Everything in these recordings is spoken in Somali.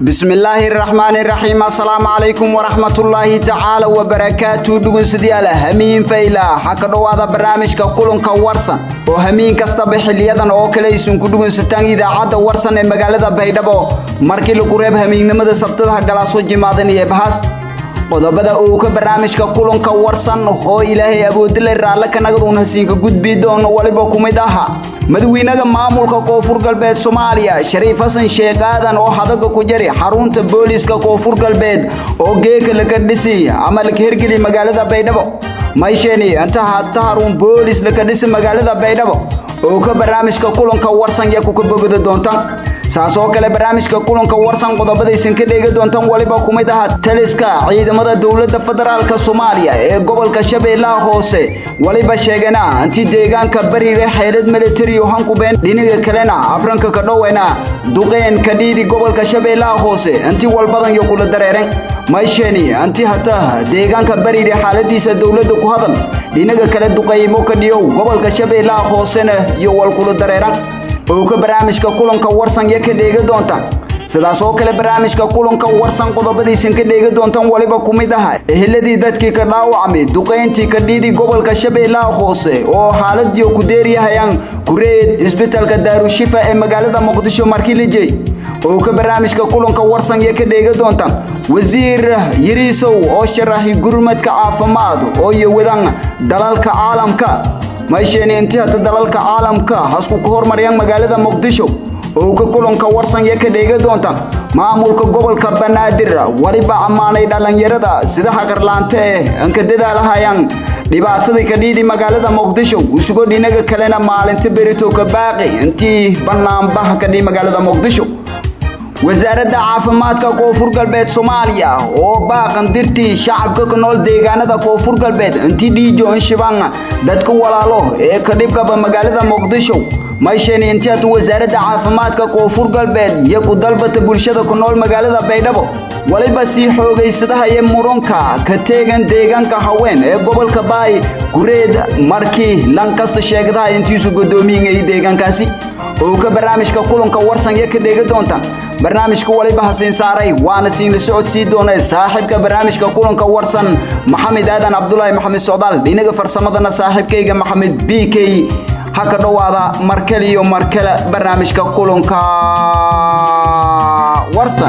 bismi illaahi araxmaani iraxiim assalaamu calaykum waraxmatullaahi tacaala wabarakaatu dhegeystayaal hamiin fayla waxaa ka dhowaada barnaamijka kulanka warsan oo hamiin kastaba xiliyadan oo kale aysan ku dhegeysataan idaacadda warsan ee magaalada baydhabo markii lagu reeb hamiignimada sabtadaha galaaso jimaadan iyo bahaas qodobada uu ka barnaamijka kulanka warsan oo ilaahay awoodile raalle kanagadun hasiinka gudbi doono waliba kumid aha madaxweynaha maamulka koonfur galbeed soomaaliya shariif xasan sheekh aadan oo hadaga ku jari xarunta booliiska koonfur galbeed oo geeka laga dhisi ama laga hirgeli magaalada baydhabo maysheni inta hata harun boolis laga dhisi magaalada baydhabo oo ka barnaamijka kulanka warsan ya kuka bogada doontaan saas oo kale barnaamijka kulanka warsan qodobadaysan ka dheegi doontaan waliba kumid aha taliska ciidamada dowladda federaalka soomaaliya ee gobolka shabeellaha hoose waliba sheegana intii deegaanka bariga xeelad military hankubeen dhinaga kalena afranka ka dhoweyna duqeen ka dhiidi gobolka shabeellaha hoose intii walbadan iyo kula dareeren maysheni intii hata deegaanka bariga xaaladiisa dowladda ku hadal dhinaga kale duqeymo ka dhiyow gobolka shabeellaha hoosena iyo wal kula dareeran oo ka barnaamijka kulanka warsan ya ka dheegi doontaan sidaas oo kale barnaamijka kulanka warsan qodobadiisan ka dheegi doontaan waliba kumid aha eheladii dadkii ka dhaawacmay duqeyntii ka dhiidi gobolka shabeellaha hoose oo xaaladiyo ku deeryahayaan kureed isbitaalka daarushifa ee magaalada muqdisho markii la jeey oo ka barnaamijka kulanka warsan ya ka dheegi doontaan wasiir yiriisow oo sharaxi gurmadka caafimaad oo iyo wadan dalalka caalamka maysheni intii hata dalalka caalamka hasku ka hormariyaan magaalada muqdisho oo ka kulanka warsan ya ka dheegi doonta maamulka gobolka banaadir waliba ammaanay dhalinyarada sida hagarlaante eh anka dadaalahayaan dhibaatadii ka dhiidi magaalada muqdisho usugo dhinaga kalena maalinta berito ka baaqi intii banaanbaha ka dhihi magaalada muqdisho wasaaradda caafimaadka koonfur galbeed soomaaliya oo baaqan dirtii shacabka ka nool deegaanada koonfur galbeed intii dhiijo inshiban dadka walaalo ee ka dhibkaba magaalada muqdisho maysheni intii hata wasaaradda caafimaadka koonfur galbeed iyo ku dalbata bulshada ku nool magaalada baydhabo waliba sii xoogaysadaha iyo muranka ka teegan deegaanka haween ee gobolka baay gureed markii lankasta sheegdaha intiisu godoomiyiay deegaankaasi oo ka barnaamijka kulanka warsan ya ka dheegi doonta barnaamijka waliba hasiin saaray waana siinla socodsii doona saaxiibka barnaamijka kulanka warsan maxamed aadan cabdulaahi maxamed socdaal dhinaga farsamadana saaxiibkayga maxamed b k ha ka dhowaada markale iyo markale barnaamijka kulanka warsan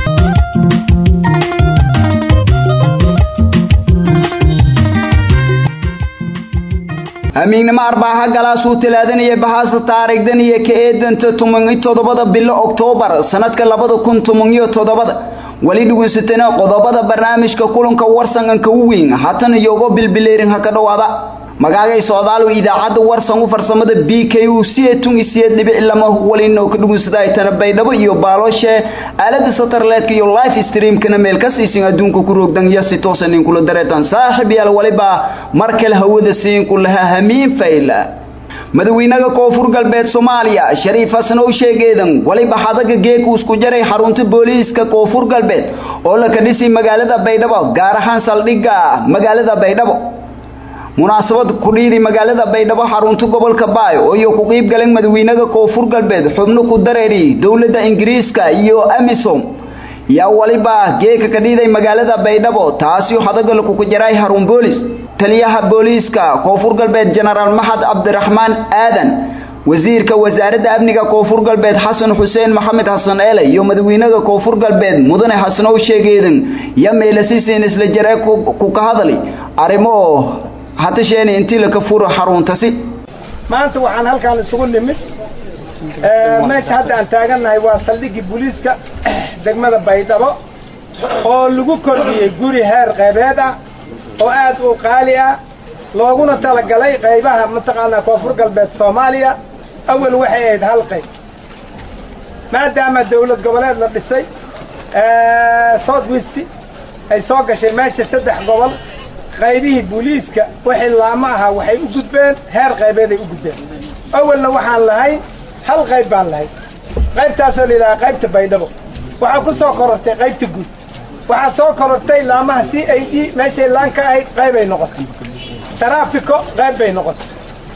amiignimo arbaaxa galaasuu talaadanaya bahaasa taarikhdan iyo ka eedanta toban toddobada bilo oktoobar sanadka labada kun toban iyo toddobada weli dhugeysatana qodobada barnaamijka kulanka warsan anka u weyn hatan iyogo bilbileerin ha ka dhowaada magaagay socdaalow idaacadda warsan u farsamada b k u sietun isiyeed dhibic lama walinoo ka dhugunsada ay tana baydhabo iyo baalooshe aalada satarleedka iyo life streamkana meel ka siisin adduunka ku roogdan iyo si toosan inkula dareertan saaxiib yaal waliba mar kale hawada siinku lahaa hamiin fayla madaxweynaha koonfur galbeed soomaaliya shariif xasan oo sheegeedan waliba xadaga geeku isku jaray xarunta booliiska koonfur galbeed oo la ka dhisi magaalada baydhabo gaar ahaan saldhigga magaalada baydhabo munaasabad kudhiidi magaalada baydhabo xarunta gobolka baay oo iyo ku qiib galeen madaxweynaha koonfur galbeed xubno ku dareeri dowladda ingiriiska iyo amisom yaa waliba geeka ka dhiiday magaalada baydhabo taasi hadagal ku jaray harun boolis taliyaha booliiska koonfur galbeed jenaraal maxad cabdiraxmaan aadan wasiirka wasaaradda amniga koonfur galbeed xasan xuseen maxamed xasan eele iyo madaxweynaha koonfur galbeed mudane xasanow sheegeedan ya meelasiisiin isla jaree ku ka hadali arrimo hatasheeni intii laka furo xaruuntasi maanta waxaan halkaan isugu nimid meesha hadda aan taagannahay waa saldhiggii booliiska degmada baydhabo oo lagu kordhiyey guri heer qaybeed ah oo aad u qaali ah looguna talagalay qaybaha mataqaanaa koonfur galbeed soomaaliya awal waxay ahayd hal qayb maadaama dawlad goboleed la dhisay south west ay soo gashay meesha saddex gobol qaybihii booliiska wixii laamo ahaa waxay u gudbeen heer qaybeeday u gudbeen awalna waxaan lahayn hal qayb baan lahayn qaybtaasoo la yidhaha qaybta baydhabo waxaa ku soo korortay qaybta guud waxaa soo korortay laamaha c i d meeshay laan ka ahayd qaybay noqotay taraafiko qayb bay noqotay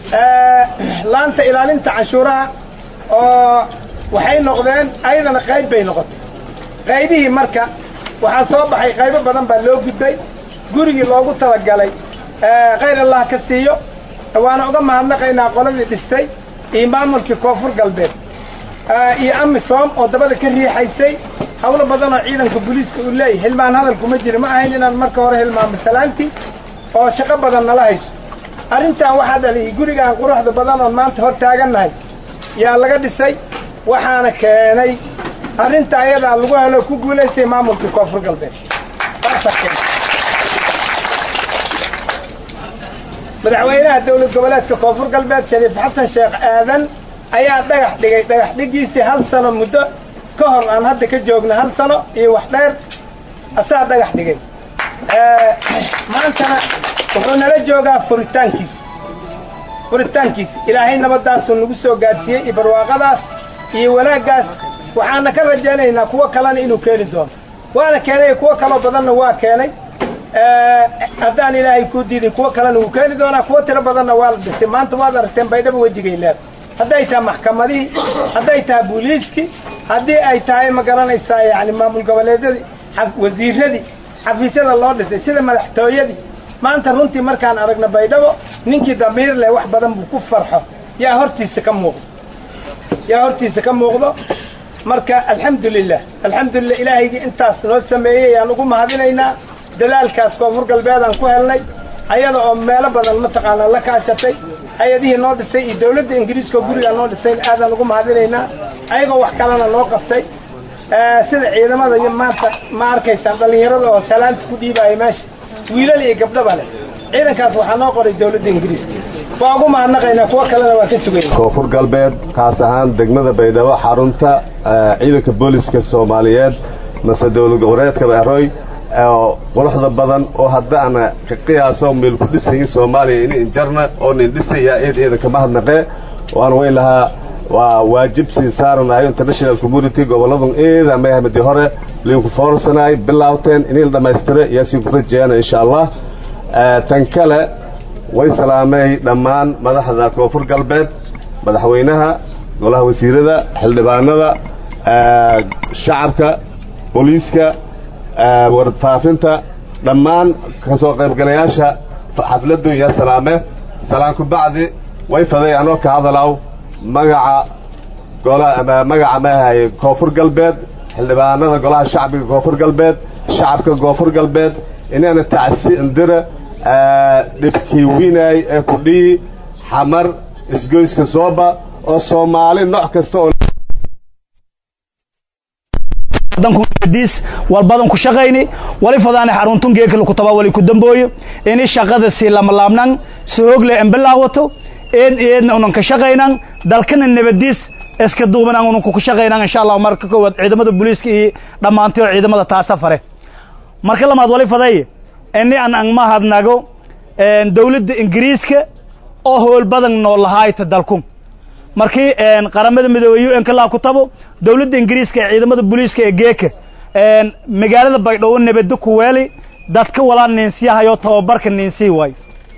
laanta ilaalinta canshuuraha oo waxay noqdeen ayadana qayb bay noqotay qaybihii marka waxaa soo baxay qaybo badan baa loo gudbay gurigii loogu talagalay khayr allah ka siiyo waana uga mahadnaqaynaa qoladii dhistay iyo maamulkii koonfur galbeed iyo amisom oo dabada ka riixaysay hawlo badan oo ciidanka booliiska uu leeyahy hilmaan hadalkuma jira ma ahayn inaan marka hore hilmaamo salaantii oo shaqo badan nala hayso arrintan waxaa dhaliyay gurigaan quruxda badan oon maanta hor taagannahay yaa laga dhisay waxaana keenay arrinta ayadaa lagu helo ku guulaystay maamulkii koonfur galbeed madaxweynaha dawlad goboleedka koonfur galbeed shariif xasan sheekh aadan ayaa dhagax dhigay dhagax dhigiisii hal sano muddo ka hor aan hadda ka joogna hal sano iyo wax dheer asaa dhagax dhigay maantana wuxuu nala joogaa furitaankiis furitaankiis ilaahay nabaddaasuu nagu soo gaadhsiiyey iyo barwaaqadaas iyo wanaaggaas waxaana ka rajaynaynaa kuwo kalena inuu keeni doono waana keenay kuwo kaloo badanna waa keenay haddaan ilaahay kuu diidin kuwo kalena wuu keeni doonaa kuwo tiro badanna waa la dhisay maanta waad aragteen baydhaba wejigay leeda hadday tahay maxkamadihii hadday tahay booliiskii haddii ay tahay ma garanaysaa yacni maamul goboleedyadii wasiiradii xafiisyada loo dhisay sida madaxtooyadii maanta runtii markaan aragna baydhabo ninkii damiir leh wax badan buu ku farxo yaa hortiisa ka muuqdo yaa hortiisa ka muuqdo marka alxamdulilah alxamdulilah ilaahaygii intaas noo sameeyey yaan ugu mahadinaynaa dadaalkaas koonfur galbeedaan ku helnay ayada oo meelo badan mataqaanaa la kaashatay hay-adihii noo dhisay iyo dawladda ingiriiska oo gurigaa noo dhisay aadaan ugu mahadinaynaa ayagoo wax kalena noo qastay sida ciidamada iyo maanta ma arkaysaan dhallinyarada oo salaanta ku dhiibaaya meesha wiilal iyo gabdhaba leh ciidankaas waxaa noo qoray dawladda ingiriiska waa ugu mahadnaqaynaa kuwo kalena waa ka sugayna koonfur galbeed kaas ahaan degmada baydhabo xarunta ciidanka booliska soomaaliyeed mase dowlad goboleedka beeroy oo quruxda badan oo haddaana ka qiyaaso meel ku dhisayin soomaaliya ini injarna oo nin dhistaya eed eeda kama hadnaqee waan way lahaa waa waajib sii saaranayo international community gobolladun eeda mayhamadi hore liinku foorsanay bilaawteen inay la dhammaystira iyaasiin ku rajeeyana insha allah tan kale way salaamay dhammaan madaxda koonfur galbeed madaxweynaha golaha wasiirada xildhibaanada shacabka booliiska warfaafinta dhammaan ka soo qaybgalayaasha xafladdu yaa salaame salaanku bacdi way faday anoo ka hadalaw magaca magaca maahaye koonfur galbeed xildhibaanada golaha shacbiga koonfur galbeed shacabka koonfur galbeed inaana tacsi indira dhibkii winaay ee kudhiyi xamar isgoyska sooba oo soomaali nooc kasta oo diis walbadan ku shaqayni wali fadaana xaruntun geekala ku taba wali ku dambooyo ini shaqada si lama laabnan si hoogle embelaawato eed eedna unan ka shaqaynan dalkana nabadiis iska duubanan unan ku shaqaynan insha Allah marka koowaad ciidamada booliiska iyo dhamaantii ciidamada taasa fare marka lamaad wali faday ini aan aan ma hadnago dawladda ingiriiska oo howl badan noo lahaayta dalku markii qaramada midoobey un ka laa ku tabo dawladda ingiriiska ee ciidamada booliiska ee geeka magaalada baydhabo nabadda ku weeli dadka walaa niinsiyahayo tababarka niinsii waayo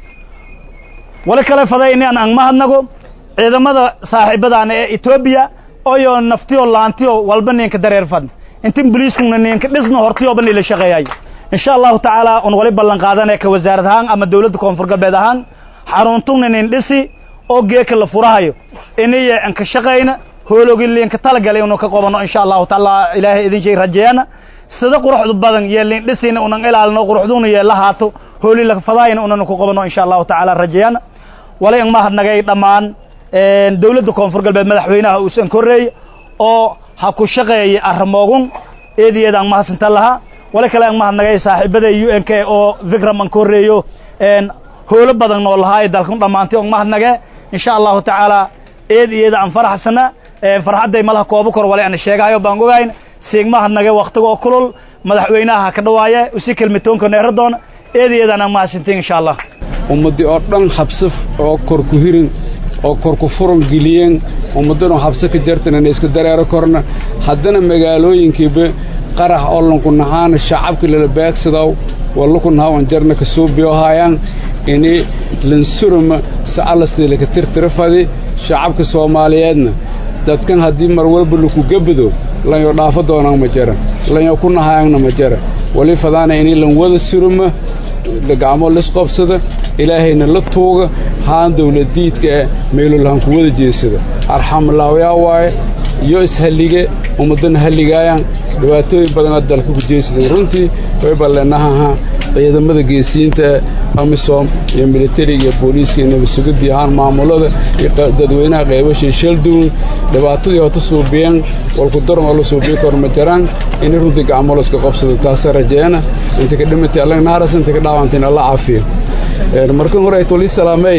wali kale faday ini aan aan ma hadnago ciidamada saaxiibadaana ee etoobiya oyo naftiyo laantiyo walba ninka dareer fadn intin booliiskuna ninka dhisno hortiyoba nila shaqeeyayo insha allahu tacaala un wali ballan qaadanaya ka wasaarad ahaan ama dawladda koonfur galbeed ahaan xaruntugna nin dhisi oo geeka la furahayo iniya an ka shaqayna hoologi liinka talagalay unu ka qobanno insha allahu taala ilaahay idin shay rajeeyana sida quruxdu badan iyo liin dhisina unan ilaalino quruxduna iyo la haato hooli la fadaayna unan ku qabanno insha allahu tacaala rajeeyana wala in mahadnagay dhammaan dawladda koonfur galbeed madaxweynaha uusan korreey oo ha ku shaqeeyay arrimoogun eediyeeda aan mahadsinta lahaa wali kale aan mahadnagay saaxiibada u n k oo vikram aan korreeyo hoolo badan noo lahaa ee dalkan dhammaantay on mahadnage insha allahu tacaala eed iyada aan faraxsana farxadday malaha koobo kor wale aan sheegahayo baan ogayn siig mahadnage waktiga oo kulul madaxweynaha ka dhawaaye usi kelmitoonka neera doona eed iyadaan aan mahadsintin insha allah ummaddii oo dhan habsaf oo kor ku hirin oo kor ku furan geliyeen ummaddan oo habsa ka jartanana iska dareero korna haddana magaalooyinkiiba qarax oo lanku nahaana shacabka lala beegsadow wallaku nahaw an jarna ka suubiyohaayaan ini lansuruma sa'alla sida laka tirtira fadi shacabka soomaaliyeedna dadkan haddii mar walba laku gabado lanyo dhaafo doonaan ma jara lanyo ku nahaayangna ma jara wali fadaana inay lan wada suruma gacmo lisqobsada ilaahayna la tuuga haan dawladiidka ee meelolahan ku wada jeesada arxamlaawayaa waaye iyo ishallige ummadana halligaayaan dhibaatooyin badana dalka ku jeesadeen runtii way balleenahaha ciidamada geesiyiinta ee amisom iyo militariga iyo booliiska iyo nabadsugadii ahaan maamulada iyo dadweynaha qeybashii shalduun dhibaatadii hota suubiyeen walku daran oo la suubiyi karo ma jaraan inay runtii gacmoloska qabsado taasa rajeena inta ka dhimatay alla naaras inta ka dhaawantayna alla caafiyo markan hore ay tolii salaamay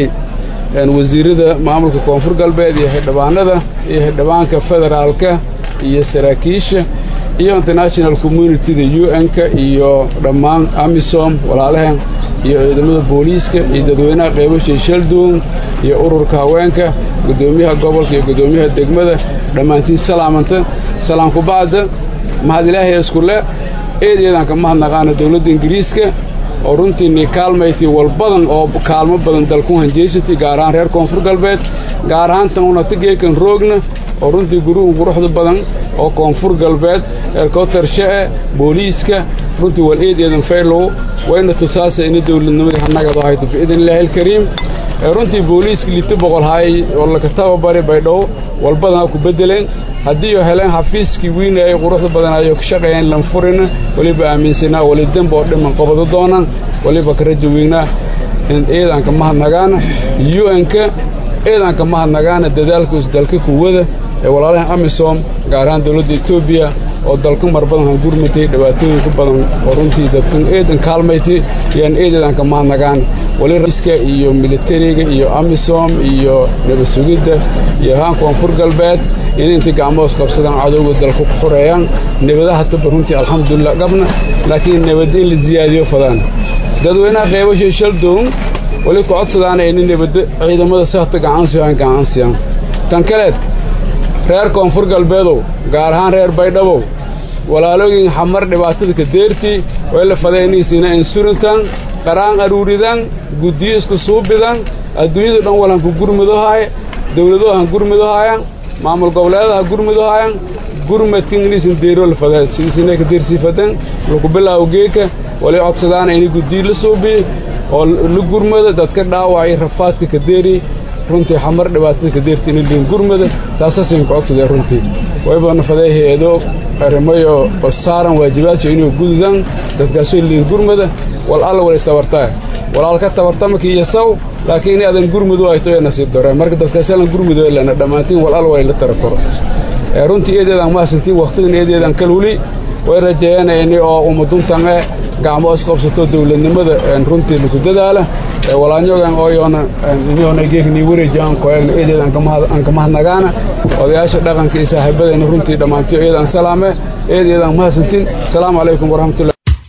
wasiirada maamulka koonfur galbeed iyo xildhibaanada iyo xildhibaanka federaalka iyo saraakiisha iyo international communityda u n-ka iyo dhammaan amisom walaalahan iyo ciidamada booliiska iyo dadweynaha qeybashay shalduun iyo ururka haweenka guddoomiyaha gobolka iyo guddoomiyaha degmada dhammaantiin salaamanta salaamku bacda mahad ilaahay iskule eed eedaan ka mahadnaqaana dowladda ingiriiska oo runtiinii kaalmaytay walbadan oo kaalmo badan dalku hanjeysatay gaar ahaan reer koonfur galbeed gaar ahaan tan unatageekan roogna oo runtii guruhu quruxda badan oo koonfur galbeed eerkootarshe'e booliiska runtii wal eed eedan faylow wayna tusaasa ina dowladnimadii hannagado hayto biidn illaahi alkariim runtii booliiska lito boqol haay oo laka tababari baydhow walbadanaa ku beddeleen haddii oo heleen xafiiskii wiinayay quruxda badanayo ka shaqeeyeen lanfurina weliba aaminsanaa weli demb oo dhiman qabado doonaan weliba ka raja weynaa eedaanka mahadnagaana u-n-ka eedaanka mahadnagaana dadaalkuus dalka kuwada ee walaalahan amisom gaar ahaan dowladda etoobiya oo dalku mar badan han gurmatay dhibaatooyinku badan oo runtii dadkan eedan kaalmaytay yaan eedeedaanka mahadnagaan wali raiska iyo militariga iyo amisom iyo nabadsugidda iyo haan koonfur galbeed in intay gacmoos qabsadaan cadowga dalka ku xoreeyaan nabadaha taba runtii alxamdulilah qabna laakiin nabadda in la siyaadiyo fadaan dadweynaha qeybashay shaldown wali ku codsadaana ina nabadda ciidamada sahta gacansiyan gacansiyaan tan kaleed reer koonfur galbeedow gaar ahaan reer baydhabow walaalooyin xamar dhibaatada ka deertii way la fadayniisiina insurintan qaraan aruuridan guddiyo isku suubidan adduunyadu dhan walan ku gurmudohaay dawladuhu han gurmudohaayan maamul goboleedaha gurmudohaayan gurmadka ingiliisin deero la fadaa sidiisina ka deersiifadan laku bilaawo geeka walay codsadaana inay guddiyo la suubiy oo la gurmada dadka dhaawacay rafaadka ka deeri runtii xamar dhibaatada ka deerta ina liin gurmada taasaasaynu ku codsadeen runtii waybana faday hay-ado arrimayo oo saaran waajibaadka inuu gududaan dadkaasoo liin gurmada wal alla walay tabartaa walaalka tabartamaki iyo saw laakiin in adan gurmudu ayto ee nasiib dareen marka dadkaasalan gurmudu lana dhammaantiin wal alla walay la tara koro runtii eedeedaan mahadsantiin wakhtidan eedeedaan kalwuli way rajeeyeen ini oo umaduntan e gacmo isqabsato dawladnimada runtii laku dadaala walaanyogan ooyoona imiyoona geeknii wareejiyaan koeegna eedeed aan ka mahadnagaana odayaasha dhaqanka iyo saaxiibadayna runtii dhammaantiyo eedaan salaame eedeedaan mahadsantiin asalaamu calaykum waraxmatullahi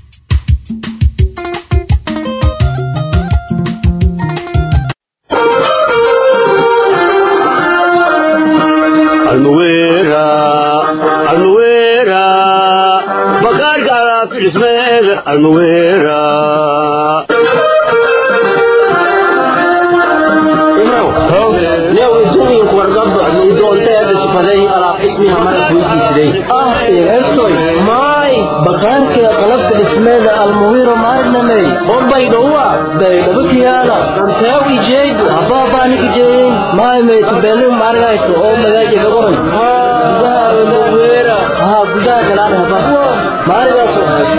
bakaarka qalabka dhismeeda almuwiro maarnamey bombaydhowa baydhabakiyaala antee ijeegu habaabaanikijeeyin maaymaytubelu maargayto oo magaaji gagoran gudaha almuwira haa gudaha galaan haba maarigaaso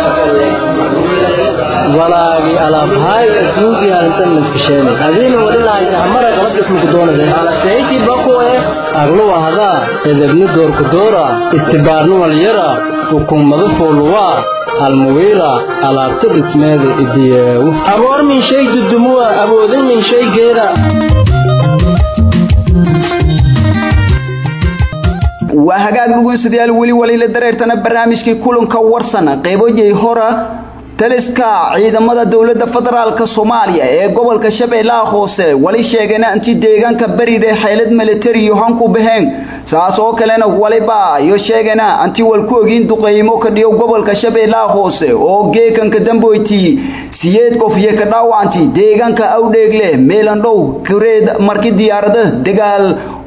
walaagi alaabhaay adduunkii halintan maskasheen adiina wadilahaysa hamara qalab dhismuku doonaysa alaseyti bakuwe agluwa hadaa edebni doorku doora istibaarnu walyara xukuumada fooluwaa almuwiira alaabta dhismeeda idiyeewu aboor min shay dudumuwa awoodin min shaygeeda waa hagaag dhugunsidayaal weli walila dareertana barnaamijkii kulanka warsan qeybojay hora taliska ciidamada dowladda federaalka soomaaliya ee gobolka shabeellaha hoose wali sheegayna intii deegaanka beriire xeylad militariyo hanku baheen saas oo kalena waliba iyo sheegayna intii walku ogiin duqeymo ka dhiyo gobolka shabeellaha hoose oo geekanka damboyti siyeed qof iyo ka dhaawacanti deegaanka awdheegle meelandhow kureed markii diyaarada dagaal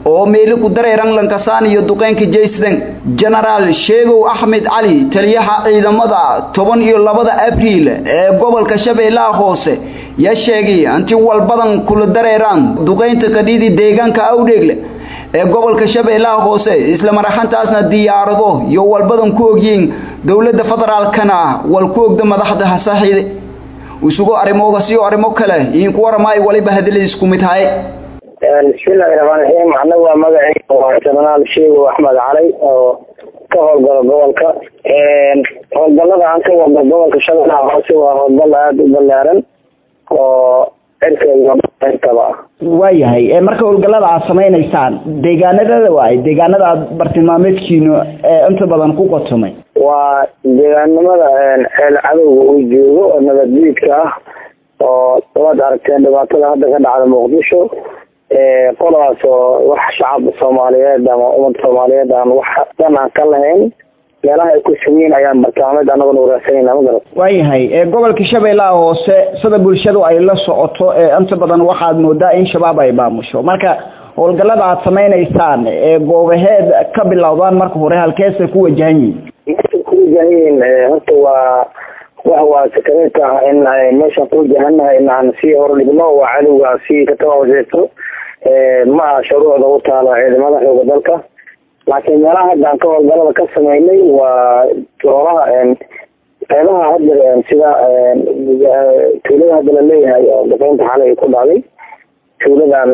oo meeli ku dareeran lankasaan iyo duqeynka jaysden genaraal sheegow axmed cali taliyaha ciidamada toban iyo labada abriil ee gobolka shabeellaha hoose yaa sheegay inti walbadan kula dareeraan duqeynta kadhidi deegaanka awdheegle ee gobolka shabeellaha hoose isla maraxantaasna diyaarado iyo walbadan ku ogyiin dowladda federaalkana wal ku ogda madaxda hasaaxiide isugu arrimoogas iyo arrimo kale idinku waramaayo waliba hadalay isku mid haye bismillahi raxmaan raxiim anagu waa magacayga waa jenaraal sheego axmed cali oo ka howlgalo gobolka howlgalada aan ka wadno gobolka shabeellaha hoose waa howlgal aada u ballaaran oo cirka iyo intaba waayahay marka howlgallada aad samaynaysaan deegaanadada waay deegaanada aad bartilmaameedkiinu inta badan ku qotomay waa deegaanimada ceel cadowga uu joogo oo nabaddiidka ah oo waad aragteen dhibaatada hadda ka dhacda muqdisho qoladaas oo wax shacab soomaaliyeed ama ummad soomaaliyeed aan wax dan aan ka lahayn meelaha ay ku sugiin ayaan bartilmaameed anaguna waraagsanayna ma garat waayahay gobolka shabeellaha hoose sida bulshadu ay la socoto inta badan waxaad moodaa in shabaab ay maamusho marka howlgallada aad samaynaysaan ee goobaheed ka bilowdaan marka hore halkeesay ku wajahan yihiin meesha ku wajahan yihiin horta waa wax waa sakareedka ah in meeshaan ku wajahanahay in aan sii hordhigno waa cadowga sii katawaajeesto ma aha shuruucda u taalo ciidamada xooga dalka laakiin meelaha hadda aan ka howlgalada ka sameynay waa goobaha qeybaha hadda sida tuulada hadda la leeyahay oo duqeynta xalay ku dhacday tuuladan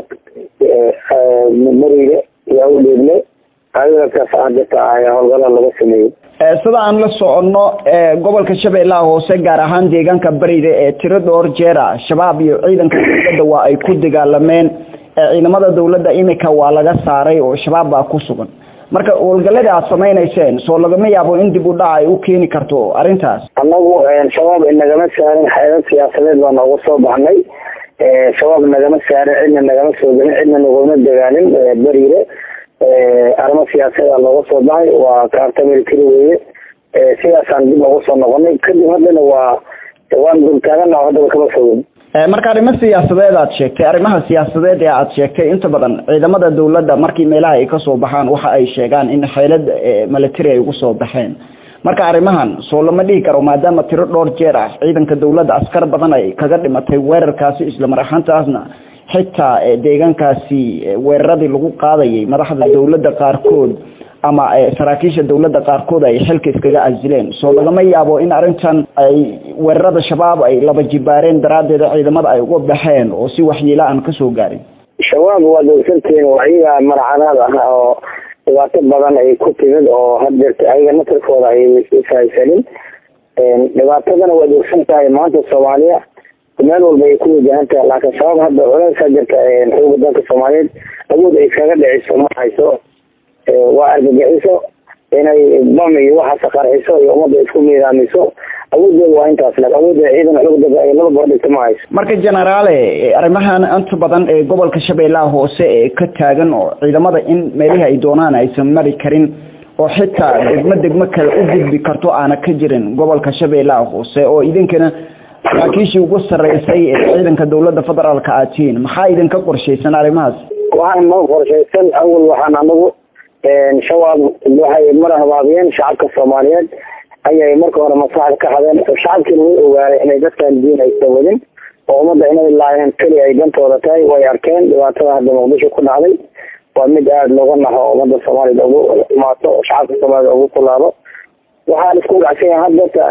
mariga iyo awdheegle ayagakaas hadata ayaa howlgalada laga sameeyey sida aan la soconno gobolka shabeellaha hoose gaar ahaan deegaanka bariga ee tiro dhowr jeera shabaab iyo ciidanka dowladda waa ay ku dagaalameen ciidamada dowladda imika waa laga saaray oo shabaab baa ku sugan marka howlgalladii aad samaynayseen soo lagama yaabo in dib u dhac ay u keeni karto arrintaas annagu shabaab inagama saarin xeerar siyaasadeed baa nooga soo baxnay shabaab nagama saarin cidna nagama soo gelin cidna naguma dagaalin beriire arrimo siyaasadaa looga soo baxay waa kaarta military weeye sidaasaan dib ugu soo noqonay kadib haddana waa waan dultaagana haddaba kama fogin marka arrimo siyaasadeed aad sheegtay arrimaha siyaasadeed ee aad sheegtay inta badan ciidamada dowladda markii meelaha ay kasoo baxaan waxa ay sheegaan in xeelad military ay ugu soo baxeen marka arrimahan soo lama dhihi karo maadaama tiro dhowr jeer ah ciidanka dowladda askar badan ay kaga dhimatay weerarkaasi isla mar ahaantaasna xitaa deegaankaasi weeraradii lagu qaadayay madaxda dowladda qaarkood ama saraakiisha dowladda qaarkood ay xilka iskaga casileen soo lagama yaabo in arrintan ay weerarada shabaab ay laba jibaareen daraaddeeda ciidamada ay uga baxeen oo si waxyeela aan kasoo gaarin shabaab waad ogsantihiin waa iyaga marcanaad ah oo dhibaato badan ay ku timid oo haddeerta ayaga nasarkooda ay ishaysanin dhibaatadana waad ogsan tahay maanta soomaaliya meel walba ay ku wajahan tahay laakiin shabaab hadda culeysaa jirta xooga dalka soomaaliyeed awood ay kaga dhiciso ma hayso waa argagixiso inay bam iyo waxaas qarxiso iyo ummadda isku miidaamiso awooddeeda waa intaas lag awoodda ciidan xoogda ay laba boodhigto ma hayso marka generaale arrimahan inta badan ee gobolka shabeellaha hoose ee ka taagan oo ciidamada in meelihii ay doonaan aysan mari karin oo xitaa degmo degmo kale u gudbi karto aana ka jirin gobolka shabeellaha hoose oo idinkana saraakiishii ugu sarreysay ee ciidanka dowladda federaalka aad tihiin maxaa idinka qorshaysan arrimahaas waxaan noo qorshaysan awal waxaan anagu shabaab waxay mar habaabiyeen shacabka soomaaliyeed ayay marka hore maslaxda ka hadeen shacabkiina way ogaaday inay dadkan diin aysan wadin oo ummadda inay laayeen keli ay dantooda tahay way arkeen dhibaatada hadda muqdisho ku dhacday waa mid aada looga naxo ummadda soomaaliyed ugu imaato oo shacabka soomaaliyed ugu kulaado waxaan isku gacsan yahay haddata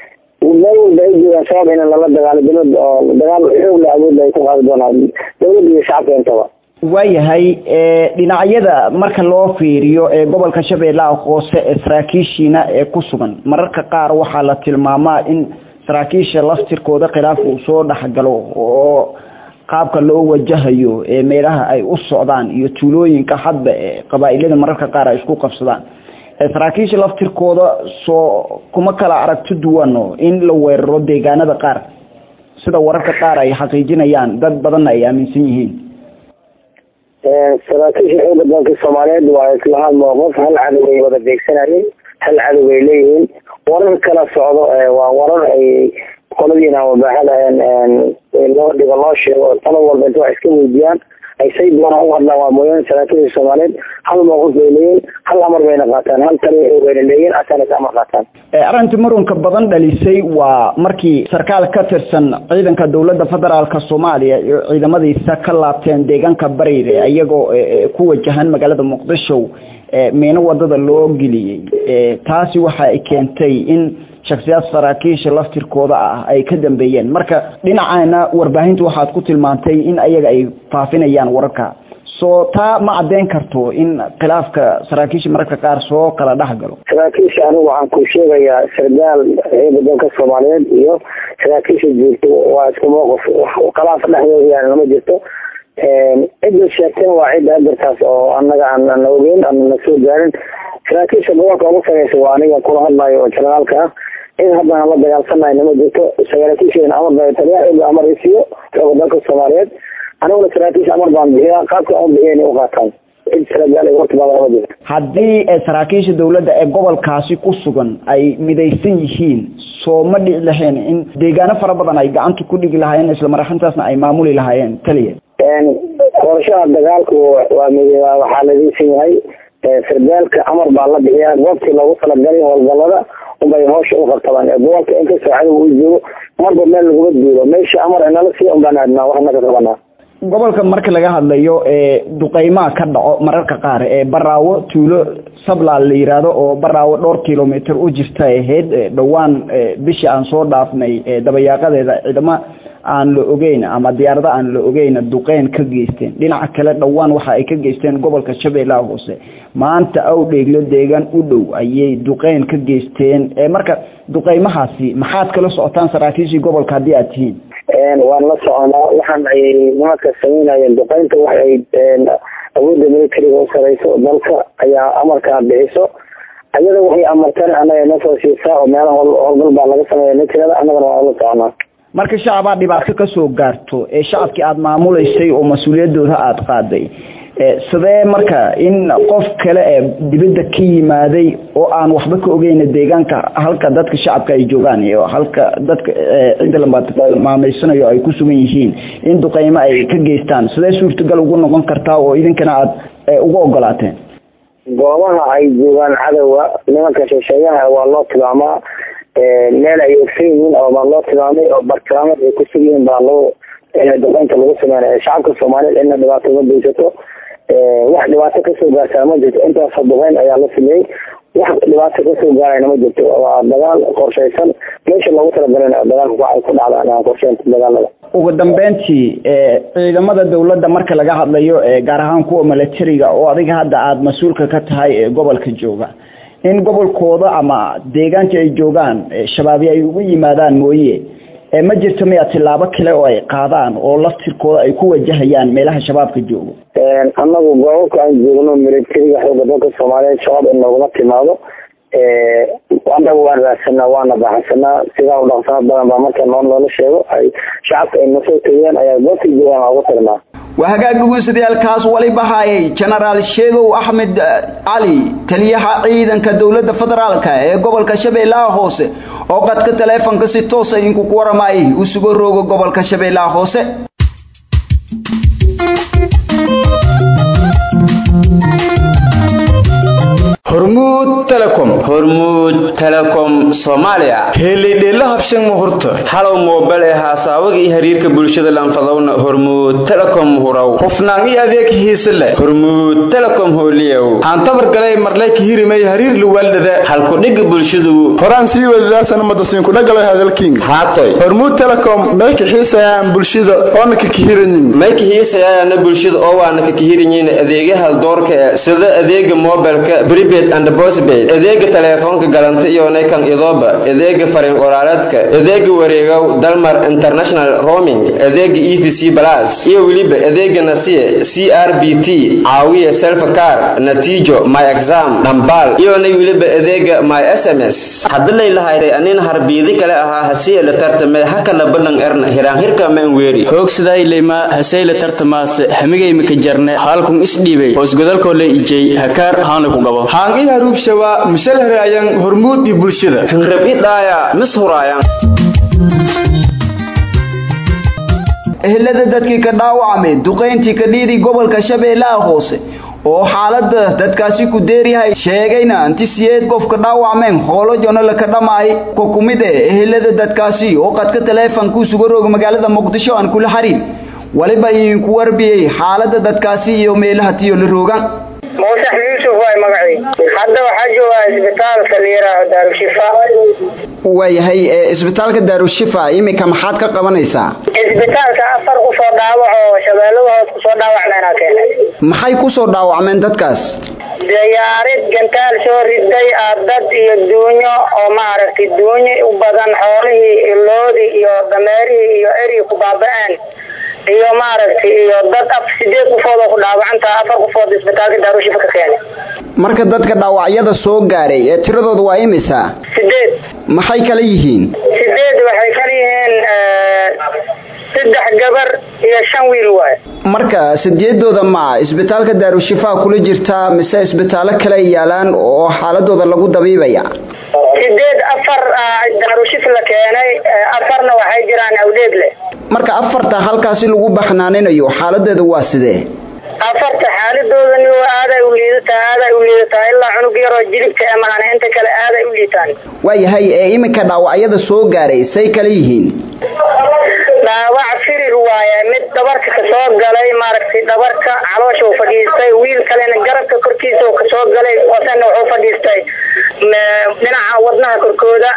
meel walba ay joogaan shabaab in lala dagaalo dowladda oo dagaal xoog la awoodda ay ku qaadi doonaan dowladda iyo shacabka intaba waayahay dhinacyada marka loo fiiriyo ee gobolka shabeellaha hoose ee saraakiishiina ee ku sugan mararka qaar waxaa la tilmaamaa in saraakiisha laftirkooda khilaaf uu soo dhexgalo oo qaabka loo wajahayo ee meelaha ay u socdaan iyo tuulooyinka hadba ee qabaa-ilada mararka qaar ay isku qabsadaan saraakiisha laftirkooda soo kuma kala aragti duwano in la weeraro deegaanada qaar sida wararka qaar ay xaqiijinayaan dad badanna ay aaminsan yihiin saraakiisha xooga dalka soomaaliyeed waa islahaan mowqif hal cadow ay wada beegsanayeen hal cadow ay leeyihiin warar kala socdo waa warar ay qoladiina wabaaxada loo dhigo loo sheego talo walba inta wax iska weydiiyaan ay say doonaan u hadlaan waa mooyaane saraakiisha soomaaliyeed hal mowqif bay leeyihin hal amar bayna qaataan hal tali bayna leeyihin asana ka amar qaataan arrintii murunka badan dhalisay waa markii sarkaal ka tirsan ciidanka dowladda federaalka soomaaliya iyo ciidamadiisa ka laabteen deegaanka bariire iyagoo ku wajahan magaalada muqdisho miino wadada loo geliyey taasi waxa ay keentay in shaksiyaad saraakiisha laftirkooda ah ay ka dambeeyeen marka dhinacaana warbaahinta waxaad ku tilmaantay in ayaga ay faafinayaan wararka soo taa ma caddeyn karto in khilaafka saraakiisha mararka qaar soo kala dhex galo saraakiisha anigu waxaan ku sheegayaa sargaal ciidanka dalka soomaaliyeed iyo saraakiisha joogto waa isku mowqif khilaaf dhexdooda yani lama jirto cidda sheegtana waa cidda adarkaas oo anaga aan ogeyn aan na soo gaarin saraakiisha gobolka ugu sareysa waa aniga kula hadlayo oo janaraalka ah in haddana la dagaalsanayo nama jirto saraakiisheena amar baa taliya ila amar isiiyo xooga dalka soomaaliyeed aniguna saraakiisha amar baan bixiyaa qaabka aan bixiya inay uqaataan cid saragaal hortimaada lama jirto haddii saraakiisha dowladda ee gobolkaasi ku sugan ay midaysan yihiin soo ma dhici lahayn in deegaano fara badan ay gacanta ku dhigi lahaayeen isla maraxintaasna ay maamuli lahaayeen taliya qorshaha dagaalku waa mid waxaa ladaysan yahay sargaalka amar baa la bixiyaa goobtii loogu talagalay howlgalada unbay hawsha u qabtabaan gobolka inkastoo cadow uu joogo marba meel laguma duulo meesha amar inala sii unbaan aadnaa waxna ka qabanaa gobolka marka laga hadlayo duqeymaha ka dhaco mararka qaar ee baraawo tuulo sablaal la yiraahdo oo baraawo dhowr kilomitr u jirta ahayd dhowaan bishii aan soo dhaafnay dabayaaqadeeda ciidamo aan la ogeyn ama diyaarado aan la ogeyn duqeyn ka geysteen dhinaca kale dhowaan waxa ay ka geysteen gobolka shabeellaha hoose maanta awdheeglo deegaan u dhow ayay duqeyn ka geysteen marka duqeymahaasi maxaad kala socotaan saraakiishii gobolka haddii aad tihiin waan la soconaa waxaan ay nimanka sameynayeen duqeynta waxa ay awoodda militariga u sareyso dalka ayaa amarkaa bixiso ayada waxay amarteen anaga nasoo siisaa oo meelaha howlgal baa laga sameeya nitirada annagana waan la soconaa marka shacabaa dhibaato kasoo gaarto ee shacabkii aada maamuleysay oo mas-uuliyadooda aada qaaday sidee marka in qof kale ee dibadda ka yimaaday oo aan waxba ka ogeyna deegaanka halka dadka shacabka ay joogaan iyo halka dadka cidda lamaameysanayo ay ku sugan yihiin in duqeymo ay ka geystaan sidee suurtagal ugu noqon kartaa oo idinkana aada ugu ogolaateen goobaha ay joogaan cadowa nimanka sheesheeyaha waa loo tilmaamaa meel ay ogsan yihiin oo baa loo tilmaamay oo bartilmaameed ay kusug yihiin baa loo duqeynta lagu sameynaya shacabka soomaaliyeed cidna dhibaato ma geysato wax dhibaato kasoo gaartaa ma jirto intaasoo duqeyn ayaa la sameeyey wax dhibaato kasoo gaarayna ma jirto waa dagaal qorshaysan meesha loogu talagalana dagaalka ay ku dhacdaan qorsheynta dagaalada ugu dambeyntii ciidamada dowladda marka laga hadlayo gaar ahaan kuwa milatariga oo adiga hadda aada mas-uulka ka tahay ee gobolka jooga in gobolkooda ama deegaanka ay joogaan shabaabi ay ugu yimaadaan mooye ma jirto miya tilaabo kale oo ay qaadaan oo laftirkooda ay ku wajahayaan meelaha shabaabka joogo annagu goobabka aan joogno militariga xooga dalka soomaaliyeed shabaab in nooguma timaado annaga waan raadsanaa waana baxsanaa sidaa u dhaqsana badan baa marka noo noola sheego ay shacabka ay nasoo tegeen ayaa goobtay joogaan aan ugu tagnaa waa hagaag dhegeystayaaalkaas waliba hayay genaraal sheegow axmed cali taliyaha ciidanka dowladda federaalka ee gobolka shabeellaha hoose oo qadka taleefonka si toosa inku ku waramayay uu sugo roogo gobolka shabeellaha hoose hormuud telecom hormuud telecom soomaaliya helidheelo habshan muhurta halow moobel ee haasaawaga iyo xiriirka bulshada lanfadowna hormuud telecom hurow hufnaan iyo adeeg hiise leh hormuud telecom hooliyow aan tabar galay marlay ka hirimay hariir luwaaldhada halkudhigga bulshadu horaan sii wadadaasana madasiinkudhagalo hadalking haatoy hormuud telecom mayka xiisayaan bulshada oona ka kihiranyin mayka xiisayaana bulshada oo waana ka kihiranyin adeegyaha doorka ee sida adeega mobilka prepaid and postpaid adeega taleefoonka galanta iyo naykan idooba adeega fariin qoraaleedka adeega wareegow dalmar international roaming adeega e v c plus iyo weliba adeega nasiye c r b t caawiya selfcar natiijo my exam dhambaal iyonay weliba adeega my s m s hadalay lahayday anin harbiidi kale ahaa hasiye la tartame hakala balan erna hiraanhirka man weeri hoogsadaayleyma haseyla tartamaase hamigaymika jarne haalkun isdhiibay hoosgodalkoo la ijey hakaar haana ku gabo haan i haruubshawaa mishalhare ayaan hormuud iyo bulshada hinrab i dhaaya mis huraayan ehelada dadkii ka dhaawacmay duqayntii ka dhiiday gobolka shabeellaha hoose oo xaaladda dadkaasi ku deeryahay sheegayna inti siyeed qofka dhaawacmeen hoolo jono laka dhammaay ko ku mid eh ehelada dadkaasi oo qadka taleefanku suga roog magaalada muqdisho aan kula xariir waliba idinku warbiyey xaaladda dadkaasi iyo meelaha tiyo la roogan muusax yuusuf waay magacii hadda waxaa joogaa isbitaalka la yidhaaho daarushifa waayahay isbitaalka daarushifa iminka maxaad ka qabanaysaa isbitaalka afar kusoo dhaawac oo shabeellada hoos kusoo dhaawacmeenaa keenay maxay kusoo dhaawacmeen dadkaas diyaarid gantaal soo riday aa dad iyo duunyo oo maaragtay duunyo u badan xoolihii iloodii iyo dameerihii iyo eri ku baaba-een iyo maaragtay iyo dad af sideed qofood oo ku dhaawacantaa afar qofood isbitaalka daarushifa ka keenay marka dadka dhaawacyada soo gaaray ee tiradooda waa imisa sideed maxay kala yihiin sideed waxay kala yihiin saddex gabar iyo shan wiil waay marka sideedooda ma isbitaalka daarushifa kula jirtaa mise isbitaallo kale yaalaan oo xaaladooda lagu dabiibaya sideed afar daarushif la keenay afarna waxay jiraan awdheegle marka afarta halkaasi lagu baxnaaninayo xaaladeeda waa sidee afarta xaaladoodani aaday u liidataa aaday u liidataa ilaa cunug yaroo jilibka ee mahana inta kale aaday u liitaan waayahay ee iminka dhaawacyada soo gaaray say kala yihiin dhaawac firir waaye mid dhabarka kasoo galay maaragtay dhabarka caloosha u fadhiistay wiil kalena garabka korkiisa u kasoo galay wasana wuxuu fadhiistay dhinaca wadnaha korkooda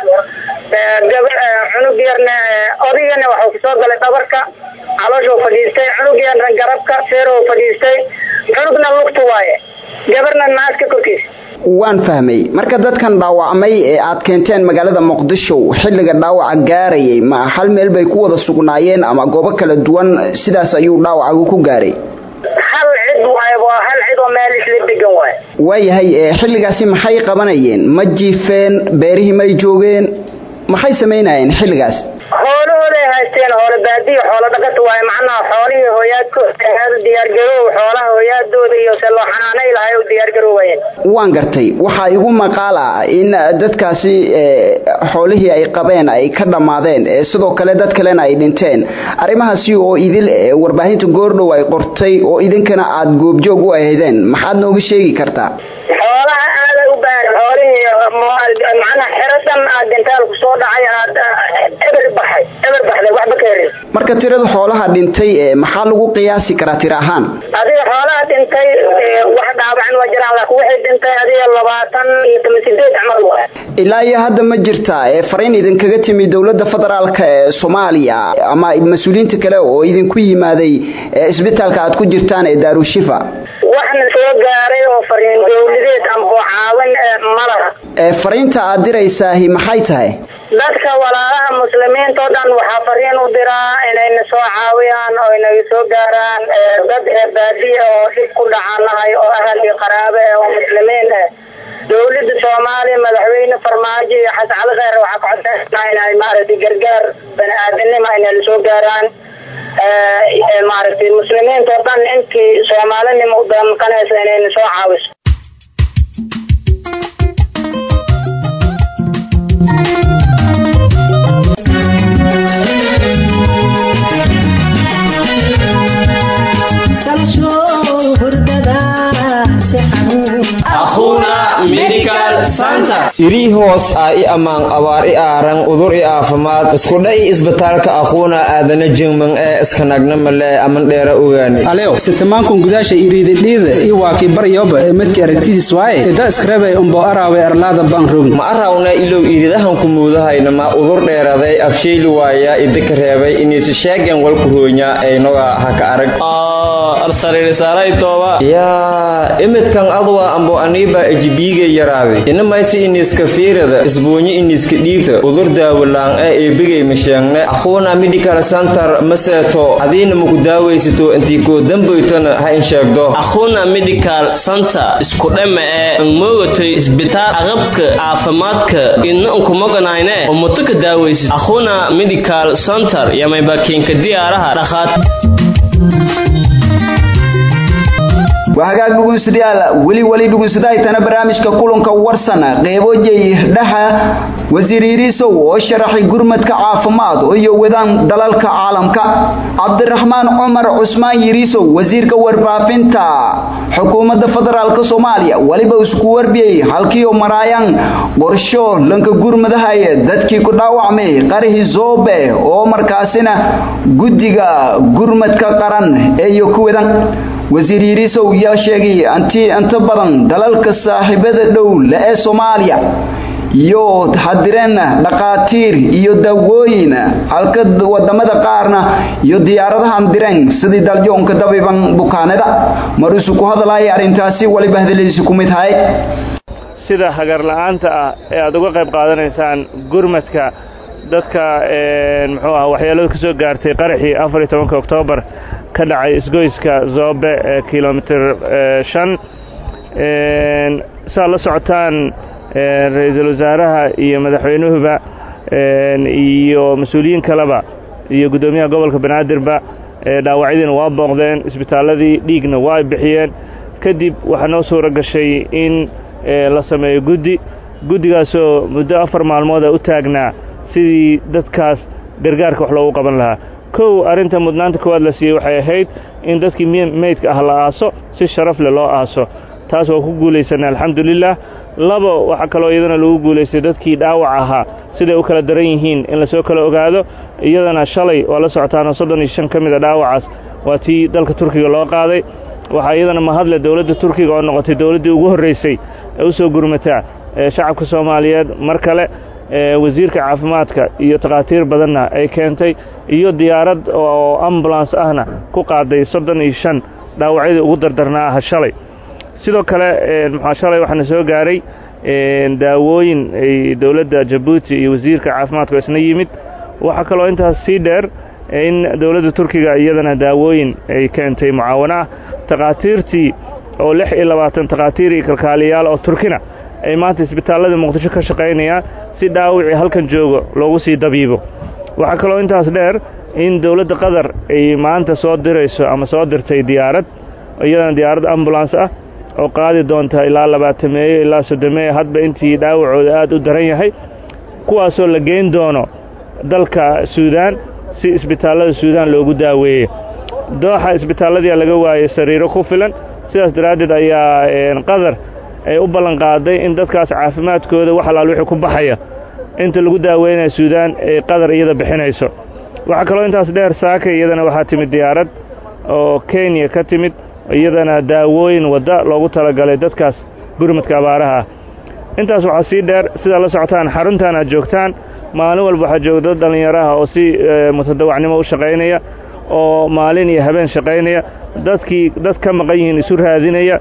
cunug yarna odigana waxuu kasoo galay dhabarka caloosha u fadhiistay cunug yarna garabka feero u fadhiistay cunugna lugta waaye gabarna naaska korkiisa waan fahmay marka dadkan dhaawacmay ee aad keenteen magaalada muqdisho xilliga dhaawaca gaarayay ma hal meel bay ku wada sugnaayeen ama goobo kala duwan sidaas ayuu dhaawacagu ku gaaray hal cid waay waa hal cid oo meel isla degan waay waayahay xilligaasi maxay qabanayeen ma jiifeen beerihii may joogeen maxay samaynayeen xilligaas xoolahooday haysteen hoole baadiyo xoolo dhaqata waaye macnaha xoolihii hooyaadkooda diyaargaroow xoolaha hooyaadooda iyo se loo xanaanay lahay u diyaargaroowayeen waan gartay waxaa igu maqaal ah in dadkaasi xoolihii ay qabeen ay ka dhammaadeen sidoo kale dad kalena ay dhinteen arrimahaasi oo idil warbaahinta goordhow ay qortay oo idinkana aad goobjoog u ahaydeen maxaad nooga sheegi kartaa xoolaha aaday u baahan xoolihii macnaha xeradan aad gantaal ku soo dhacay aad eber baxay eber baxday waxba ka herin marka tirada xoolaha dhintay maxaa lagu qiyaasi karaa tira ahaan adiga xoolaha dhintay wax dhaawacan waa jiraan laakiin waxay dhintay adiga labaatan iyo toban sideed camal waa ilaa iyo hadda ma jirta fariin idinkaga timi dowladda federaalka ee soomaaliya ama mas-uuliyiinta kale oo idinku yimaaday isbitaalka aad ku jirtaan ee daarushifa waxna soo gaaray oo fariin dowladeed amba caawin malaha fariinta aad diraysaahi maxay tahay dadka walaalaha muslimiinta oo dhan waxaa fariin u diraa inayna soo caawiyaan oo inaga soo gaaraan dad baadiya oo dhib ku dhacanahay oo ahal iyo qaraabe eh oo muslimiin eh dowladda soomaaliya madaxweyne farmaajo iyo xasan cali kheyr waxaa ka codsanaa inay maaragtay gargaar bani aadanima inay la soo gaaraan maaragtay muslimiinta oo dhan intii soomaalinima u damqanaysa inayna soo caawiso irii hoos ah i ammaan abaar i aaran udur i aafimaad iskudha i isbitaalka aquuna aadana jingman ee iskanagna male aman dheera ogaani alew sitamankun gudaasha iriididhiida i waakii baryoba ee midka aragtidiis waaye ida iskarabay umbo araawe arlaada baan rogin ma arawna ilow iridahanku muudahayna ma udur dheeraday afshayli waaya idika reebay iniisi sheegen walku hoonya aynoga haka arag yaa imidkan adwa ambo aniiba ejibiiga yaraaday inamaysi iniska fiirada isbuunyo iniska dhiibta udur daawalaan ee eebigay masheegne aquuna medical center maseeto adiina maku daawaysato intii koo dambaytona ha in sheegdo aquuna medical center isku dhama ee angmoogatay isbitaal aqabka caafimaadka idna unkumoganayne oo muto ka daawaysid aquuna medical center yamaybakiinka diyaaraha dhakhaat waa hagaag dhugunsidayaal weli weli dhugunsadahaytana barnaamijka kulanka warsana qeybo jey dhaha wasiir yiriisow oo sharaxay gurmadka caafimaad iyo wadaan dalalka caalamka cabdiraxmaan cumar cusmaan yiriisow wasiirka warbaafinta xukuumadda federaalk soomaaliya waliba isku warbiyey halkiioo maraayaan qorsho lanka gurmadahaye dadkii ku dhaawacmay qarahi zoobe oo markaasina guddiga gurmadka qaran eeyo ku wadan wasiir yiriisow yaa sheegay anti inta badan dalalka saaxiibada dhow le ee soomaaliya iyo hadireen dhaqaatiir iyo daawooyin halka wadamada qaarna iyo diyaaradahan direen sidii dalyoonka dabiban bukaanada maruusu ku hadalaya arrintaasi waliba hadaladiisi ku mid hay sida hagar la'aanta ah ee aad uga qayb qaadanaysaan gurmadka dadka muxuu ah waxyeelada ka soo gaartay qaraxii afar iyo tobanka oktoobar ka dhacay isgoyska zoobe ee kilomitir shan saad la socotaan ra-iisul wasaaraha iyo madaxweynuhuba iyo mas-uuliyiin kaleba iyo guddoomiyaha gobolka banaadirba dhaawacyadiina waa booqdeen isbitaalladii dhiigna waa bixiyeen kadib waxaa noo suuro gashay in la sameeyo guddi guddigaasoo muddo afar maalmooda u taagnaa sidii dadkaas gargaarka wax loogu qaban lahaa kow arrinta mudnaanta koowaad la siiyey waxay ahayd in dadkii meydka ah la aaso si sharaf leh loo aaso taas waa ku guulaysanay alxamdulilah labo waxaa kaloo iyadana lagu guulaystay dadkii dhaawac ahaa siday u kala daran yihiin in lasoo kala ogaado iyadana shalay waa la socotaana soddon iyo shan ka mid a dhaawacaas waa tii dalka turkiga loo qaaday waxaa iyadana mahadle dowladda turkiga oo noqotay dowladdii ugu horraysay ee u soo gurmataa shacabka soomaaliyeed mar kale wasiirka caafimaadka iyo takhaatiir badanna ay keentay iyo diyaarad oo ambulans ahna ku qaaday soddon iyo shan dhaawacyadii ugu dardarnaa aha shalay sidoo kale muxua shalay waxaana soo gaaray daawooyin ay dowladda jabuuti iyo wasiirka caafimaadka isna yimid waxaa kaloo intaas sii dheer in dowladda turkiga iyadana daawooyin ay keentay mucaawana ah takhaatiirtii oo lix iyo labaatan takhaatiir iyo kalkaaliyaal oo turkina ay maanta isbitaalladii muqdisho ka shaqaynayaan si dhaawicii halkan joogo loogu sii dabiibo waxaa kaloo intaas dheer in dowladda qatar ay maanta soo dirayso ama soo dirtay diyaarad iyadana diyaarad ambulans ah oo qaadi doonta ilaa labaatameeyo ilaa soddomeeyo hadba intii dhaawacooda aad u daran yahay kuwaasoo la geyn doono dalka suudaan si isbitaallada suudaan loogu daaweeyo dooxa isbitaalladii laga waayey sariiro ku filan sidaas daraaddeed ayaa qatar ay u ballanqaaday in dadkaas caafimaadkooda wax alaal wixii ku baxaya inta lagu daaweynaya suudaan ay qatar iyada bixinayso waxaa kaloo intaas dheer saaka iyadana waxaa timid diyaarad oo kenya ka timid iyadana daawooyin wadda loogu talagalay dadkaas gurmadka abaaraha ah intaas waxaa sii dheer sidaa la socotaan xaruntan aad joogtaan maalin walba waxaa jooga dad dhallinyaraha oo si mutadawacnimo u shaqaynaya oo maalin iyo habeen shaqaynaya dadkii dad ka maqan yihiin isu raadinaya